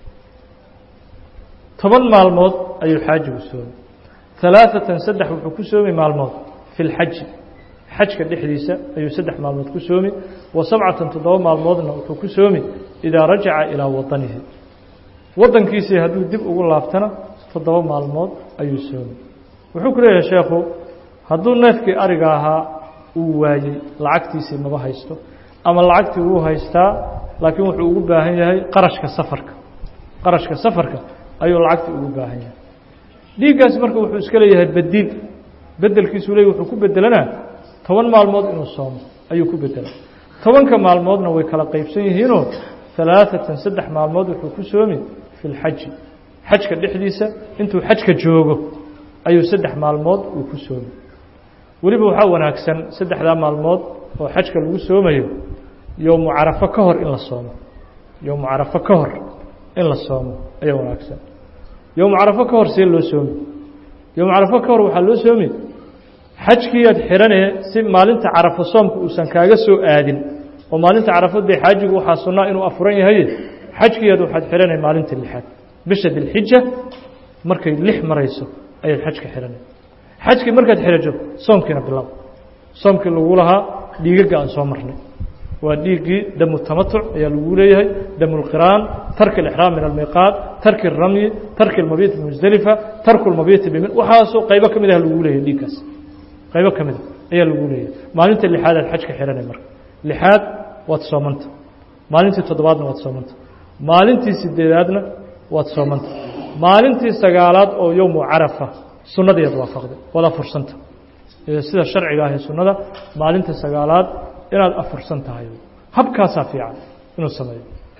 toban maalmood ayuu xaajigu soomi alaaثatan saddex wuxuu ku soomi maalmood fi lxaji xajka dhexdiisa ayuu saddex maalmood ku soomi wa sabcatan toddoba maalmoodna wuxuu ku soomi idaa rajaca ilaa wadanihi waddankiisii hadduu dib ugu laabtana toddoba maalmood ayuu soomi wuxuu ku leeyahay sheekhu hadduu neefkii ariga ahaa uu waayey lacagtiisii maba haysto ama lacagtii wuu haystaa laakiin wuxuu ugu baahan yahay qarashka safarka qarashka safarka ayuu lacagtii ugu baahan yahay dhiiggaas marka wuxuu iska leeyahay bediil bedelkiisuu leey wuxuu ku bedelanaa toban maalmood inuu soomo ayuu ku bedela tobanka maalmoodna way kala qaybsan yihiinoo alaaثatan saddex maalmood wuxuu ku soomi fi lxaji xajka dhexdiisa intuu xajka joogo ayuu saddex maalmood uu ku soomi weliba waxaa wanaagsan saddexdaa maalmood oo xajka lagu soomayo yowmu carafo ka hor in la soomo yowmu carafo ka hor in la soomo ayaa wanaagsan yowmu carafo ka hor see loo soomi yowmu carafo ka hor waxaa loo soomi xajkiiyaad xiranee si maalinta carafo soomka uusan kaaga soo aadin oo maalinta carafo dee xaajigu waxaa sunnaa inuu afuran yahay xajkiiyaad waxaad xihanay maalinta lixaad bisha dilxija markay lix marayso ayaad xajka xihanay xajkii markaad xirajo soomkiina bilow soomkii lagu lahaa dhiigaga aan soo marnay waa dhiiggii damu tamatuc ayaa lagu leeyahay damu lqiraan tarki alixraam min almiiqaat tarki اramyi tarki اlmabiit bimusdelifa tarku lmabiiti bimin waxaasoo qaybo ka mid ah lagu leeyahay dhiiggaas qaybo ka mid a ayaa lagu leeyahay maalinta lixaad aad xajka xihanay marka lixaad waad soomanta maalintii toddobaadna waad soomanta maalintii sideedaadna waad soomanta maalintii sagaalaad oo yowmu carafa sunnadiiad waafaqday waad afursanta sida sharciga ahi sunnada maalinta sagaalaad inaad afursan tahay habkaasaa fiican inuu sameeyo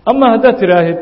ama haddaad tidhaahid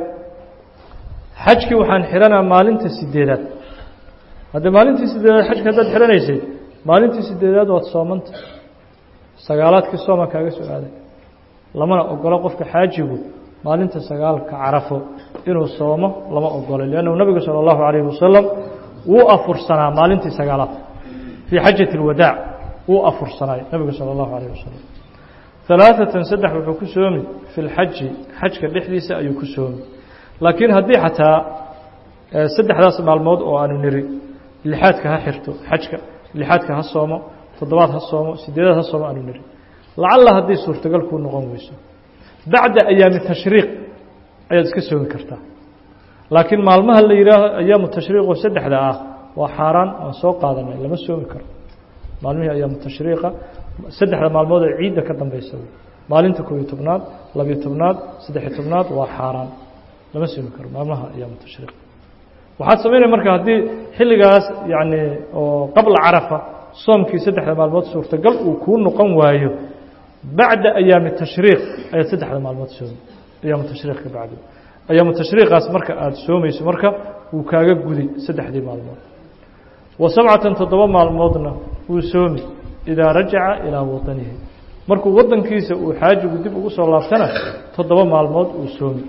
xajkii waxaan xihanaa maalinta sideedaad haddee maalintii sideedaad xajka haddaad xihanaysay maalintii sideedaad waad soomanta sagaalaadkii sooma kaaga soo aaday lamana ogolo qofka xaajigu maalinta sagaalka carafo inuu soomo lama ogolo liannahu nabigu sala allahu calayhi wasalam wuu afursanaa maalintii sagaalaad fii xajati اlwadaac wuu afursanaay nabigu salى اllahu alayh wasalam alaaثatan saddex wuxuu ku soomi fi lxaji xajka dhexdiisa ayuu ku soomi laakiin haddii xataa saddexdaas maalmood oo aanu niri lixaadka ha xirto xajka lixaadka ha soomo toddobaad ha soomo sideedaad ha soomo aanu niri lacalla haddii suurtagal kuu noqon weyso bacda ayaami tashriiq ayaad iska soomi kartaa laakiin maalmaha la yihaaho ayaamu tashriiqoo saddexda ah waa xaaraan aan soo qaadanay lama soomi karo maalmihii ayaamu tashriiqa saddexda maalmood ee ciidda ka dambeysa maalinta koobiyo tobnaad labiyo tobnaad saddexiyo tobnaad waa xaaraan lama soomi karo maalmaha ayaamu tashriiq waxaad samaynaya marka haddii xilligaas yacni oo qabla carafa soomkii saddexda maalmood suurtagal uu kuu noqon waayo bacda ayaami tashriiq ayaad saddexda maalmood soomi ayaamu tashriiq ka bacdi ayaamu tashriiqaas marka aada soomayso marka wuu kaaga gudi saddexdii maalmood wa sabcatan toddoba maalmoodna wuu soomi idaa rajaca ilaa watanihi markuu waddankiisa uu xaajigu dib ugu soo laabtana toddoba maalmood uu soomi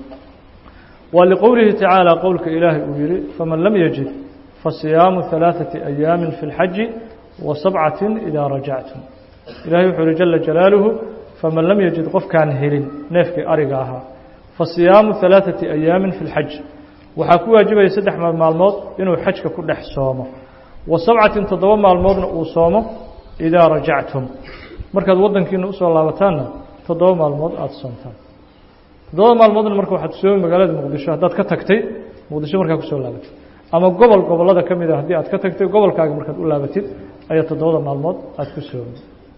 waa liqowlihi tacaala qowlka ilaahay uu yihi faman lam yajid fasiyaamu ثalaaثati ayaami fi اlxaji wa sabcatin idaa rajactum ilahay wuxuu uhi jala jalaaluhu faman lam yajid qofkaan helin neefkii ariga ahaa fasiyaamu ثalaaثati ayaamin fi اlxaj waxaa ku waajibaya saddex maalmood inuu xajka ku dhex soomo wa sabcatin toddoba maalmoodna uu soomo idaa rajactum markaad waddankiina usoo laabataanna toddoba maalmood aada soomtaan toddoba maalmoodna marka waxaad soomi magaalada muqdisho haddaad ka tagtay muqdisho markaa kusoo laabatid ama gobol gobollada ka mida haddii aad ka tagtay gobolkaaga markaad u laabatid ayaa toddobada maalmood aada ku soomi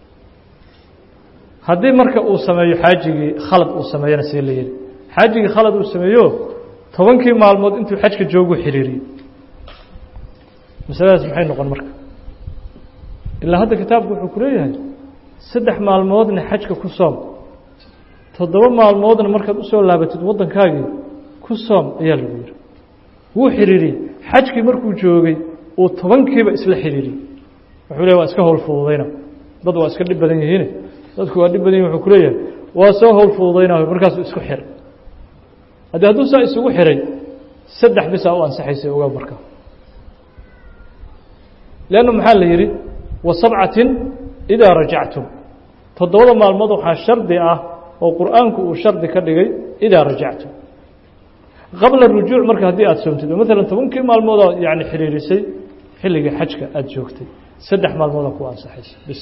haddii marka uu sameeyo xaajigii khalad uu sameeyana see la yidhi xaajigii khalad uu sameeyo tobankii maalmood intuu xajka joogu xiriiriyey masaladaas maxay noqon marka ilaa hadda kitaabku wuxuu ku leeyahay saddex maalmoodna xajka ku soom toddoba maalmoodna markaad usoo laabatid waddankaagii ku soom ayaa lagu yihi wuu xiriiriyey xajkii markuu joogay uu tobankiiba isla xiriiriyey wuxuu leeyahy waa iska howl fududayna dad waa iska dhib badan yihiine dadku waa dhib badan yihin wuxuu ku leeyahay waa soo howl fududaynayo markaasuu isku xir haddii hadduu saa isugu xiray saddex bisaa u ansaxaysay ogaa marka leanna maxaa la yidhi wa sabcatin idaa rajactum toddobada maalmood waxaa shardi ah oo qur'aanku uu shardi ka dhigay idaa rajactum qabla rujuuc marka haddii aada soomtid oo maalan tobankii maalmoodaa yani xiriirisay xilligii xajka aada joogtay saddex maalmoodaa ku ansaxaysa bis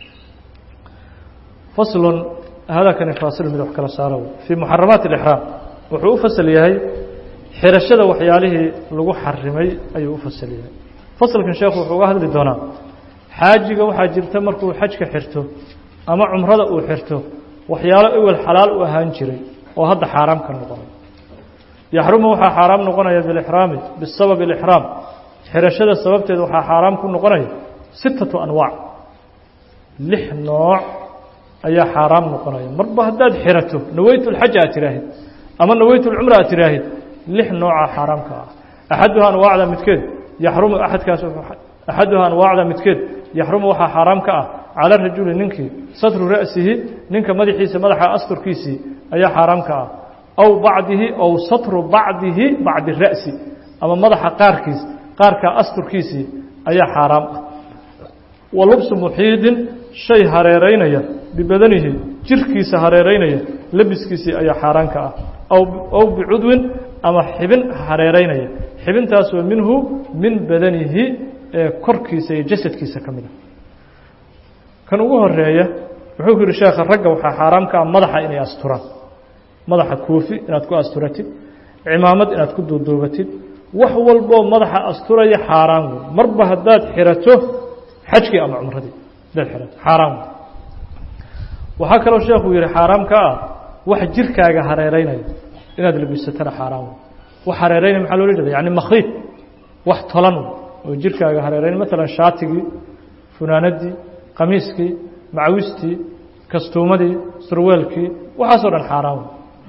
faslun hadakani faasil mid wax kala saaro fii muxaramaati alixraam wuxuu u fasal yahay xirashada waxyaalihii lagu xarimay ayuu u fasal yahay fasalkan sheekhu wuxuu uga hadli doonaa xaajiga waxaa jirta markuu xajka xirto ama cumrada uu xirto waxyaalo ewel xalaal u ahaan jiray oo hadda xaaraam ka noqonay yaxrumu waxaa xaaraam noqonaya bilixraami bisababi alixraam xirashada sababteeda waxaa xaaraam ku noqonaya sittatu anwaac lix nooc ayaa xaaraam noqonaya marba haddaad xirato naweytu lxaja aad tiraahid ama naweytu lcumra aad tiraahid lix nooca xaaraamka ah axaduha anwaacda midkeed yaxrumu axadkaas axaduha anwaacda midkeed yaxrumu waxaa xaaraam ka ah cala rajuli ninkii satru ra'sihi ninka madaxiisa madaxa asturkiisii ayaa xaaraam ka ah aw bacdihi aw satru bacdihi bacdi ra'si ama madaxa qaarkiis qaarkaa asturkiisii ayaa xaaraam ah wa lubsu muxiidin shay hareeraynaya bibadanihi jirkiisa hareeraynaya labiskiisii ayaa xaaraan ka ah aw bicudwin ama xibin hareeraynaya xibintaasoo minhu min badanihi ee korkiisa iyo jasadkiisa ka mid a kan ugu horeeya wuxuu ku yihi sheekha ragga waxaa xaaraam ka ah madaxa inay asturaan madaxa koofi inaad ku asturatid cimaamad inaad ku duuduubatid wax walboo madaxa asturaya xaaraan wey marba haddaad xirato xajkii ama cumradii haddaad xirato xaaraan wey waxaa kaloo sheekuu yihi xaaraam ka ah wax jirkaaga hareeraynaya inaad labisatana xaaraan wey wax hareeraynaya maxaa loola jeeda yani makhiid wax tolan oo jirkaaga hareeraynay maalan shaatigii funaanadii qamiiskii macawistii kastuumadii surweelkii waxaasoo dhan xaaraan wey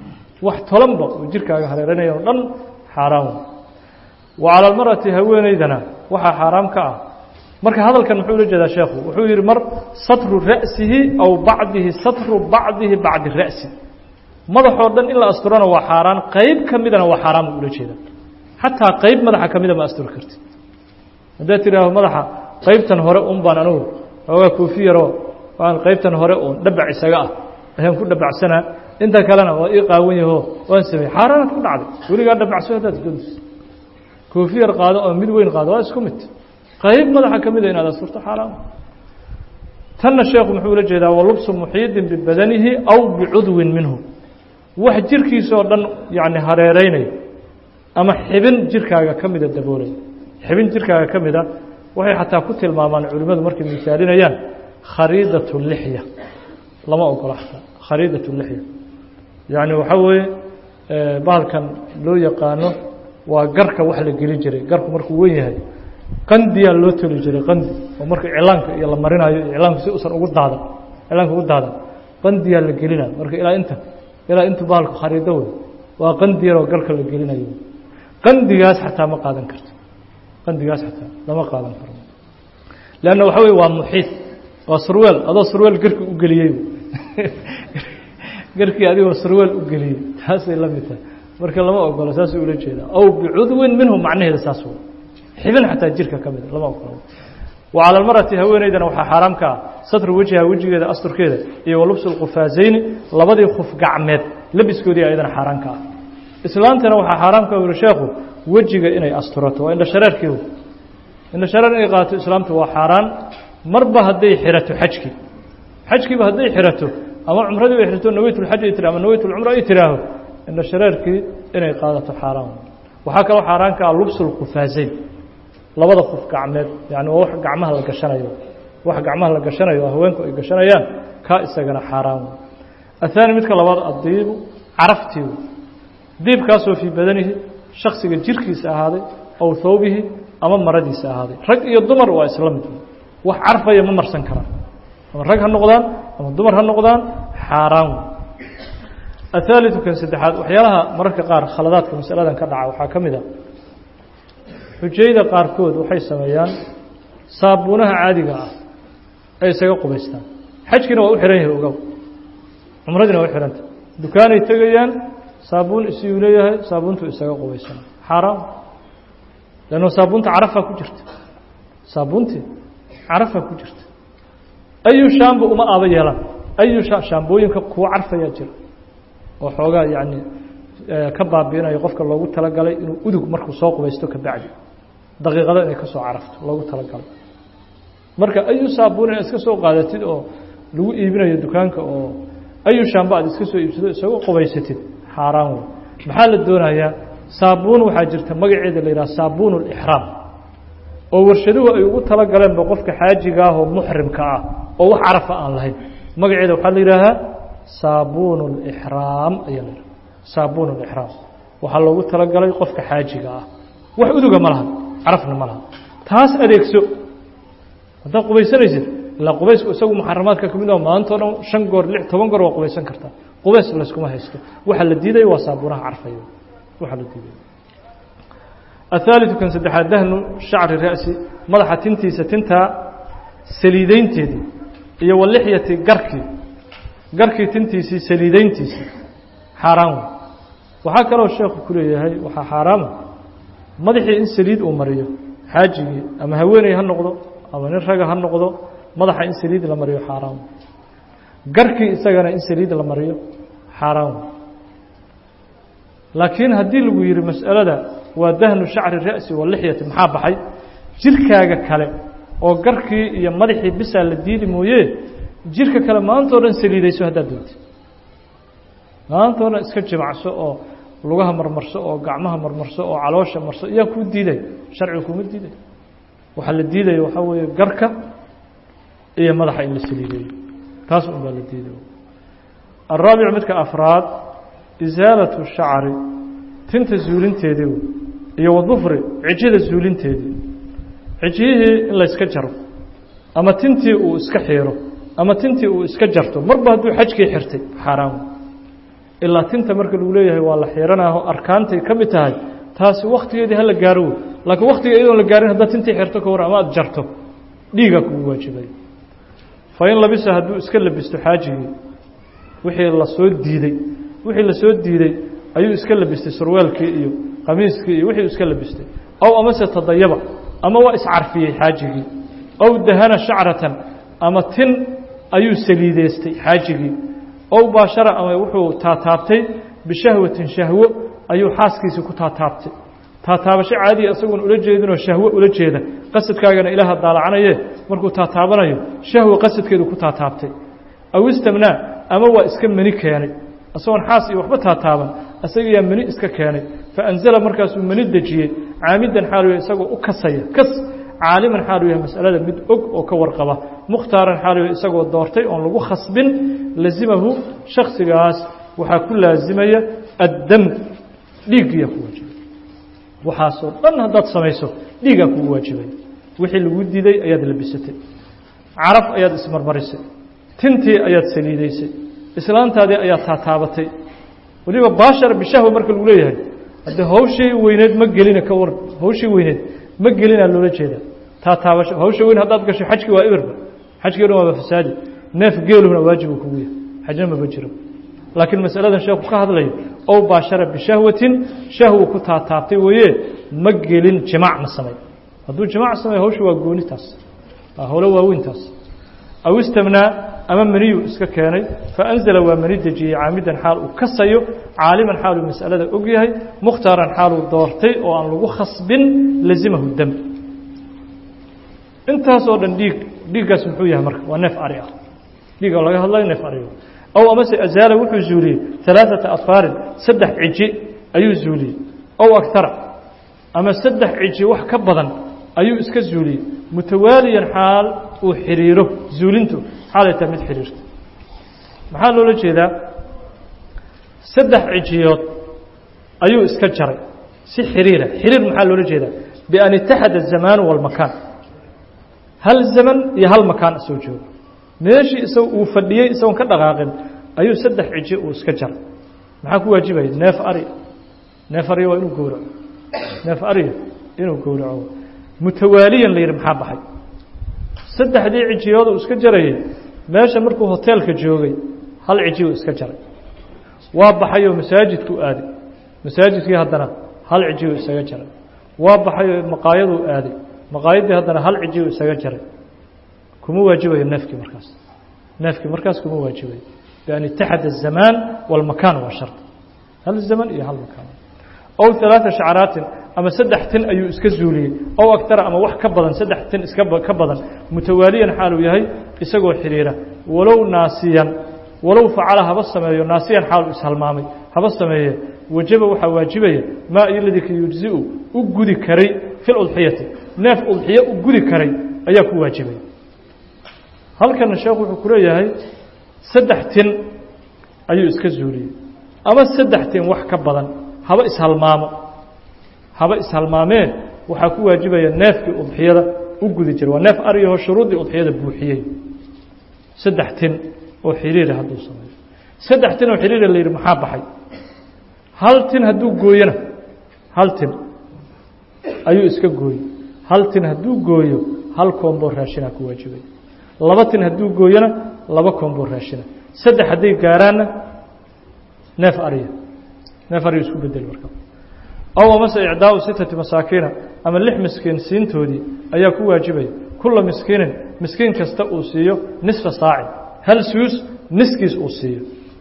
wax tolanba oo jirkaaga hareeranaya o dhan xaaraan wa cala almar'ati haweenaydana waxaa xaaraam ka ah marka hadalkan muxuu ula jeedaa sheekhu wuxuu yidhi mar satru ra'sihi aw bacdihi satru bacdihi bacdi ra'si madaxoo dhan in la asturana waa xaaraan qayb ka midana waa xaaraan buu ula jeedaa xataa qayb madaxa ka mida ma asturi kartid haddaad tidhaaho madaxa qaybtan hore un baan anugu oogaa koofi yaroo waan qaybtan hore uun dhabac isaga ah ayaan ku dhabacsanaa inta kalena waa ii qaawan yaho waan sameeyey xaaraanaad ku dhacday weligaa dhabacso haddaad doonayso koofi yar qaado oo mid weyn qaado waa isku mid qayb madaxa ka mida inaad asturto xaaraan tanna sheekhu muxuu ula jeedaa walubsu muxiidin bibadanihi aw bicudwin minhu wax jirkiisaoo dhan yacni hareeraynaya ama xibin jirkaaga ka mida daboolaya xibin jirkaaga ka mida waxay xataa ku tilmaamaan culimmadu markay misaalinayaan khariidat lixya lama ogola xataa khariidat lixya yacni waxaa weeye bahalkan loo yaqaano waa garka wax la geli jiray garku markuu wen yahay qandiyaa loo toli jiray qandi oo marka iclaanka iyo la marinayo iclaanku si usan ugu daadan iclaanka ugu daadan qandiyaa la gelina marka ilaa inta ilaa intu bahalku khariido wey waa qandi yaroo garka la gelinayo qandigaas xataa ma qaadan karto qandigaas xataa lama qaadan karo leanna waxa wey waa muxiid waa surweel adoo surweel garki u geliyey garkii adigoo surweel u geliyey taasay la mid tahay marka lama ogolo saasuu ula jeedaa aw bicudwin minhu macnaheeda saas wey xibin xataa jirka ka mida lama ogolo wa cala almarati haweeneydana waxaa xaaraam ka ah satru wejha wejigeeda asturkeeda iyo walubsu lqufaasayni labadii khuf gacmeed labiskoodii ayadana xaaraan ka ah islaantana waxaa xaaraam ka uri sheekhu wejiga inay asturato waa indha shareerkii indha shareer inay qaato islaamtu waa xaaraan marba hadday xirato xajkii xajkiiba hadday xirato ama cumradii bay xirato naweytulxaj ay tira ama naweytulcumra ay tiraaho indha shareerkii inay qaadato xaaraan waxaa kaloo xaaraan ka ah lubsu lqufaasayn labada qof gacmeed yani waa wax gacmaha la gashanayo wax gacmaha la gashanayo haweenku ay gashanayaan kaa isagana xaaraan ahaani midka labaad addiibu caraftii diibkaasoo fii badanihi shaksiga jirkiisa ahaaday aw thawbihi ama maradiisa ahaaday rag iyo dumar waa isla mid wax carfaya ma marsan karaan ama rag ha noqdaan ama dumar ha noqdaan xaaraan athaaliu kan saddexaad waxyaalaha mararka qaar khaladaadka masaladan ka dhaca waxaa ka mid a xujayda qaarkood waxay sameeyaan saabuunaha caadiga ah ay isaga qubaystaan xajkiina waa u xihan yahay ogow cumradiina waa u xihanta dukaanay tegayaan saabuun isiyuu leeyahay saabuuntu isaga qubaysana xaaraam lanno saabuunta carafaa ku jirta saabuuntii carafaa ku jirta ayu shaamba uma aaba yeelaan ayu shaambooyinka kuwa carfayaa jira oo xoogaa yacni ka baabiinayo qofka loogu talagalay inuu udug markuu soo qubaysto ka bacdi daqiiqado inay ka soo carafto loogu talagalay marka ayu saabuun inaad iska soo qaadatid oo lagu iibinayo dukaanka oo ayu shaamba aad iska soo iibsado isagoo qubaysatid xaaraan wey maxaa la doonayaa saabuun waxaa jirta magaceeda la yidhaha saabuun اlixraam oo warshaduhu ay ugu talagaleenba qofka xaajiga ah oo muxrimka ah oo wax carafa aan lahayn magaceeda waxaa la yidhaahaa saabuun اlixraam ayaa la yidhaha saabuun اlixraam waxaa loogu talagalay qofka xaajiga ah wax uduga ma laha carafna ma laha taas adeegso haddaad qubaysanaysid ilaa qubaysku isagu muxaramaadka ka mid oo maantao dhan shan goor lix toban goor waa qubaysan kartaa qubays layskuma haysto waxa la diidaya waa saabuunaha carfaya waxa la diidaya athaaliu kan saddexaad dahnu shacri ra'si madaxa tintiisa tintaa saliideynteedii iyo walixyati garkii garkii tintiisii saliideyntiisii xaaraan wey waxaa kaloo sheekhu ku leeyahay waxaa xaaraama madaxii in saliid uu mariyo xaajigii ama haweeney ha noqdo ama nin raga ha noqdo madaxa in saliid la mariyo xaaraan wey garkii isagana in saliid la mariyo xaaraan wey laakiin haddii lagu yihi mas'alada waa dahnu shacri ra'si walixyati maxaa baxay jirkaaga kale oo garkii iyo madaxii bisaa la diidi mooye jirka kale maantao dhan saliidayso haddaad doonti maantao dhan iska jimacso oo lugaha marmarso oo gacmaha marmarso oo caloosha marso iyaa kuu diiday sharciga kuma diiday waxaa la diidaya waxaa weeye garka iyo madaxa in la saliideeyo taas un baa la diiday alraabic midka afraad isaalatu shacri tinta zuulinteedii iyo wadufri cijyada zuulinteedii cijyihii in layska jaro ama tintii uu iska xiiro ama tintii uu iska jarto marba hadduu xajkii xirtay xaaraan ilaa tinta marka lagu leeyahay waa la xiranaaho arkaantay ka mid tahay taasi waktigeedii hala gaaro wey laakiin waktiga iyadoon la gaarin haddaad tintii xirto ka war ama aad jarto dhiigaa kugu waajibay fa in labisa hadduu iska labisto xaajigii wixii lasoo diiday wixii lasoo diiday ayuu iska labistay surwaalkii iyo qamiiskii iyo wixii iska labistay ow amase tadayaba ama waa iscarfiyey xaajigii ow dahana shacratan ama tin ayuu saliideystay xaajigii ow baashara ama wuxuu taataabtay bishahwatin shahwo ayuu xaaskiisii ku taataabtay taataabasho caadiya isagoon ula jeedinoo shahwo ula jeeda qasadkaagana ilaaha daalacanaye markuu taataabanayo shahwo qasadkeedu ku taataabtay aw istamnaa ama waa iska meni keenay isagoon xaas iyo waxba taataaban isagiyaa meni iska keenay faanzala markaasuu meni dejiyey caamidan xaalu yahay isagoo u kasaya kas caaliman xaalu yahay masalada mid og oo ka warqaba mukhtaaran xaalu yahay isagoo doortay oon lagu khasbin lazimahu shaksigaas waxaa ku laazimaya addam dhiiggiyaa ku waajibay waxaasoo dhan haddaad samayso dhiigaa kugu waajibay wixii lagu diiday ayaad labisatay caraf ayaad ismarmarisay tintii ayaad saliidaysay islaantaadii ayaad taataabatay weliba baashar bishahwa marka lagu leeyahay haddee hawshii weyneed ma gelina ka war hawshii weyneed ma gelinaa loola jeeda taataabasho hawsha weyn haddaad gasho xajkii waa ibirba xajkii dhan waaba fasaadi neef geeluhuna waajibu kugu yahay xajna maba jiro laakiin masaladan sheekhu ka hadlayo ow baashara bishahwatin shahwu ku taataabtay weeye ma gelin jimaac ma samay hadduu jimaac samay hawsha waa goonitaas waa howlo waaweyntaas aw istamnaa ama meniyuu iska keenay faanzala waa meni dejiyey caamidan xaal uu kasayo caaliman xaaluu masalada og yahay mukhtaaran xaaluu doortay oo aan lagu khasbin lazimahu dam intaasoo dhan dhiig dhiiggaas muxuu yahay marka waa neef ari ah dhiig oo laga hadlayo neef ariga ow amase azaala wuxuu zuuliyey alaaثata afaarin saddex ciji ayuu zuuliyey ow agtara ama saddex ciji wax ka badan ayuu iska zuuliyey mutawaaliyan xaal uu xiriiro zuulintu xaalay tahay mid xiriirta maxaa loola jeedaa saddex cijiyood ayuu iska jaray si xiriira xiriir maxaa loola jeedaa bian itaxada الzamaanu wاlmakaan hal zaman iyo hal makaan soo joogo meeshii isag uu fadhiyey isagoon ka dhaqaaqin ayuu saddex ciji uu iska jaray maxaa ku waajibaya neef ari neef ariya waa inuu gowraco neef ariya inuu gowraco mutawaaliyan la yidhi maxaa baxay saddexdii cijiyood uu iska jarayay meesha markuu hoteelka joogay hal ciji uu iska jaray waa baxayoo masaajidkuu aaday masaajidkii haddana hal ciji uu isaga jaray waa baxayoo maqaayaduu aaday maqaayaddii haddana hal ciji uu isaga jaray kuma waajibayo neefkii markaas neefkii markaas kuma waajibayo bian itaxada الzamaan wاlmakaan waa shart hal zaman iyo hal makaan ow ثalaaثa shacraatin ama saddex tin ayuu iska zuuliyey ow agtara ama wax ka badan saddex tin iska ka badan mutawaaliyan xaaluu yahay isagoo xiriira walow naasiyan walow facala haba sameeyo naasiyan xaal ishalmaamay haba sameeye wajaba waxaa waajibaya maa iladii ka yujziu u gudi karay fi اudxiyati neef udxiye u gudi karay ayaa ku waajibaya halkana sheekhu wuxuu ku leeyahay saddex tin ayuu iska zuuliyey ama saddex tin wax ka badan haba ishalmaamo haba ishalmaamee waxaa ku waajibaya neefkii udxiyada u gudi jiray waa neef ariyaho shuruuddii udxiyada buuxiyey saddex tin oo xiriira hadduu sameeyo saddex tin oo xiriira la yidhi maxaa baxay hal tin hadduu gooyona hal tin ayuu iska gooyey hal tin hadduu gooyo hal koomboo raashinaa ku waajibaya laba tin hadduu gooyona laba koomboo raashina saddex hadday gaaraanna neef ariya neef ariya isku bedel marka ow amase icdaau sitati masaakiina ama lix miskiin siintoodii ayaa ku waajibaya kula miskiinin miskiin kasta uu siiyo nisfa saacin hal suus niskiis uu siiyo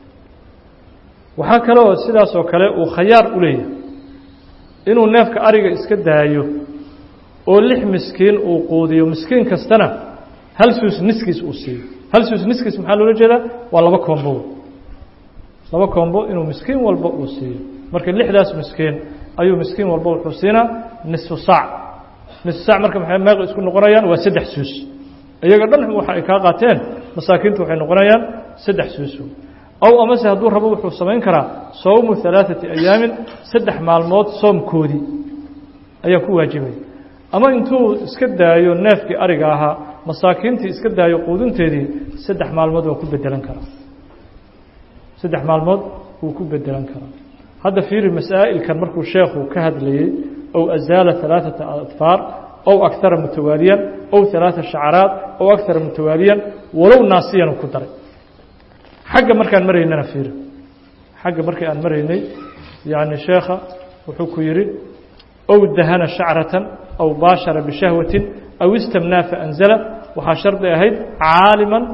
waxaa kaleoo sidaas oo kale uu khayaar u leeyahay inuu neefka ariga iska daayo oo lix miskiin uu quudiyo miskiin kastana hal suus niskiis uu siiyo hal suus niskiis maxaa loola jeedaa waa laba koombo laba koombo inuu miskiin walba uu siiyo marka lixdaas miskiin ayuu miskiin walba wuxuu siinaa nisfu saac nisfu saac marka maxay meeq isku noqonayaan waa saddex suus iyaga dhan waxa ay kaa qaateen masaakiintu waxay noqonayaan saddex suus ow amase hadduu rabo wuxuu samayn karaa sowmu halaaثati ayaamin saddex maalmood soomkoodii ayaa ku waajibaya ama intuu iska daayo neefkii ariga ahaa masaakiintii iska daayo quudinteedii saddex maalmood waa ku bedelan karaa saddex maalmood wuu ku bedelan karaa hadda fiiri masaa'ilkan markuu sheekhu ka hadlayey ow azaala ثalaaثaةa adfaar ow akara mutawaaliyan ow ثalaaثa shacraat ow akara mutawaaliyan walow naasiyanu ku daray xagga markaan maraynana fiiri xagga markii aan maraynay yani sheekha wuxuu ku yihi ow dahana shacratan aw baashara bishahwatin aw istamnaa faanzala waxaa shardi ahayd caaliman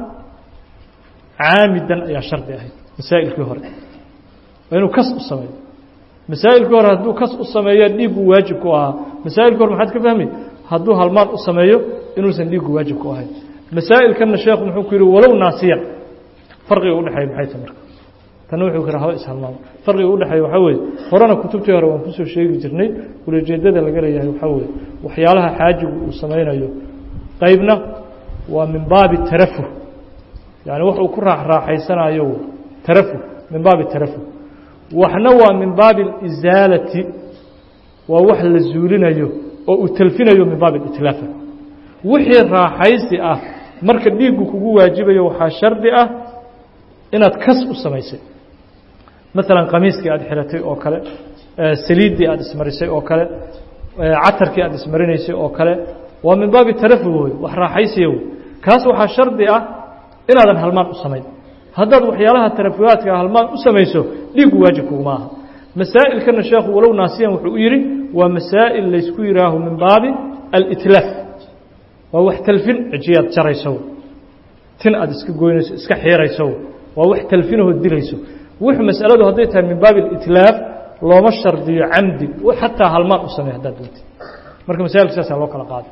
caamidan ayaa shardi ahayd masaa'ilkii hore waa inuu kas u sameeyo masaa'ilkii hore hadduu kas u sameeya dhiiggu waajib ku ahaa masaa'ilkii hore maxaad ka fahmi hadduu halmaan u sameeyo inuusan dhiiggu waajib ku ahayn masaa'ilkanna sheekhu muxuu ku yihi walow naasiyan farqiga udhexeeya maxay ta marka tanna wuxuu ku yihi haba ishalmaamo farqiga udhexeeya waxaa weeye horena kutubtii hore waan kusoo sheegi jirnay ulajeedada laga leeyahay waxaa weeye waxyaalaha xaajigu uu samaynayo qaybna waa min baabi tarafuh yani wax uu ku raaxraaxaysanayo tarafuh min baabi tarafuh waxna waa min baabi اlisaalati waa wax la zuulinayo oo uu telfinayo min baabi اitlaafa wixii raaxaysi ah marka dhiiggu kugu waajibayo waxaa shardi ah inaad kas u samaysay maalan qamiiskii aad xiratay oo kale saliiddii aad ismarisay oo kale catarkii aad ismarinaysay oo kale waa min baabi tarafuh wey wax raaxaysiya wey kaas waxaa shardi ah inaadan halmaan u samayn haddaad waxyaalaha tarafuhaadka halmaan u samayso dhiiggu waajib kuguma aha masaa'ilkana sheekhu walow naasiyan wuxuu u yidhi waa masaa'il laysku yihaaho min baabi alitlaaf waa wax talfin cijiyaad jarayso tin aad iska goynayso iska xiirayso waa wax talfinahoo dilayso wuxuu masaladu hadday tahay min baabi alitlaaf looma shardiyo camdi xataa halmaan u samey haddaad doonti marka masailka saasaa loo kala qaaday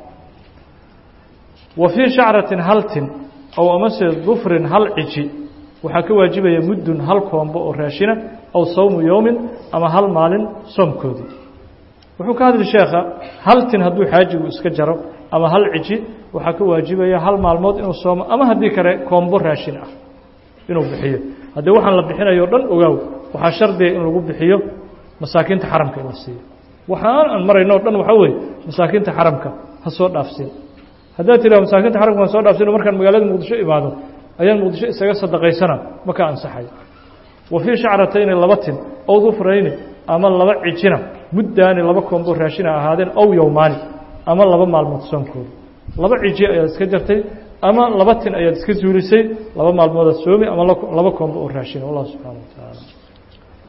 wa fii shacratin hal tin ow amase dufrin hal ciji waxaa ka waajibaya muddun hal koombo oo raashina aw sawmu yowmin ama hal maalin soomkoodii wuxuu ka hadli sheekha hal tin hadduu xaajigu iska jaro ama hal ciji waxaa ka waajibaya hal maalmood inuu soomo ama haddii kale koombo raashin ah inuu bixiyo haddii waxaan la bixinayo o dhan ogaaw waxaa shardiga in lagu bixiyo masaakiinta xaramka in la siiyo waxaan aan marayno o dhan waxaa weeye masaakiinta xaramka ha soo dhaafsin haddaad tiraha masaakiinta xaramka waan soo dhaafsino markaan magaalada muqdisho imaado ayaan muqdisho isaga sadaqaysana ma ka ansaxayo wa fii shacratayni laba tin ow dufrayni ama laba cijina muddaani laba koombo raashina ahaadeen ow yowmaani ama laba maalmood soonkooda laba ciji ayaad iska jartay ama laba tin ayaad iska zuulisay laba maalmoodaad soomi ama laba koombo oo raashina wallahu subxaana wa tacaala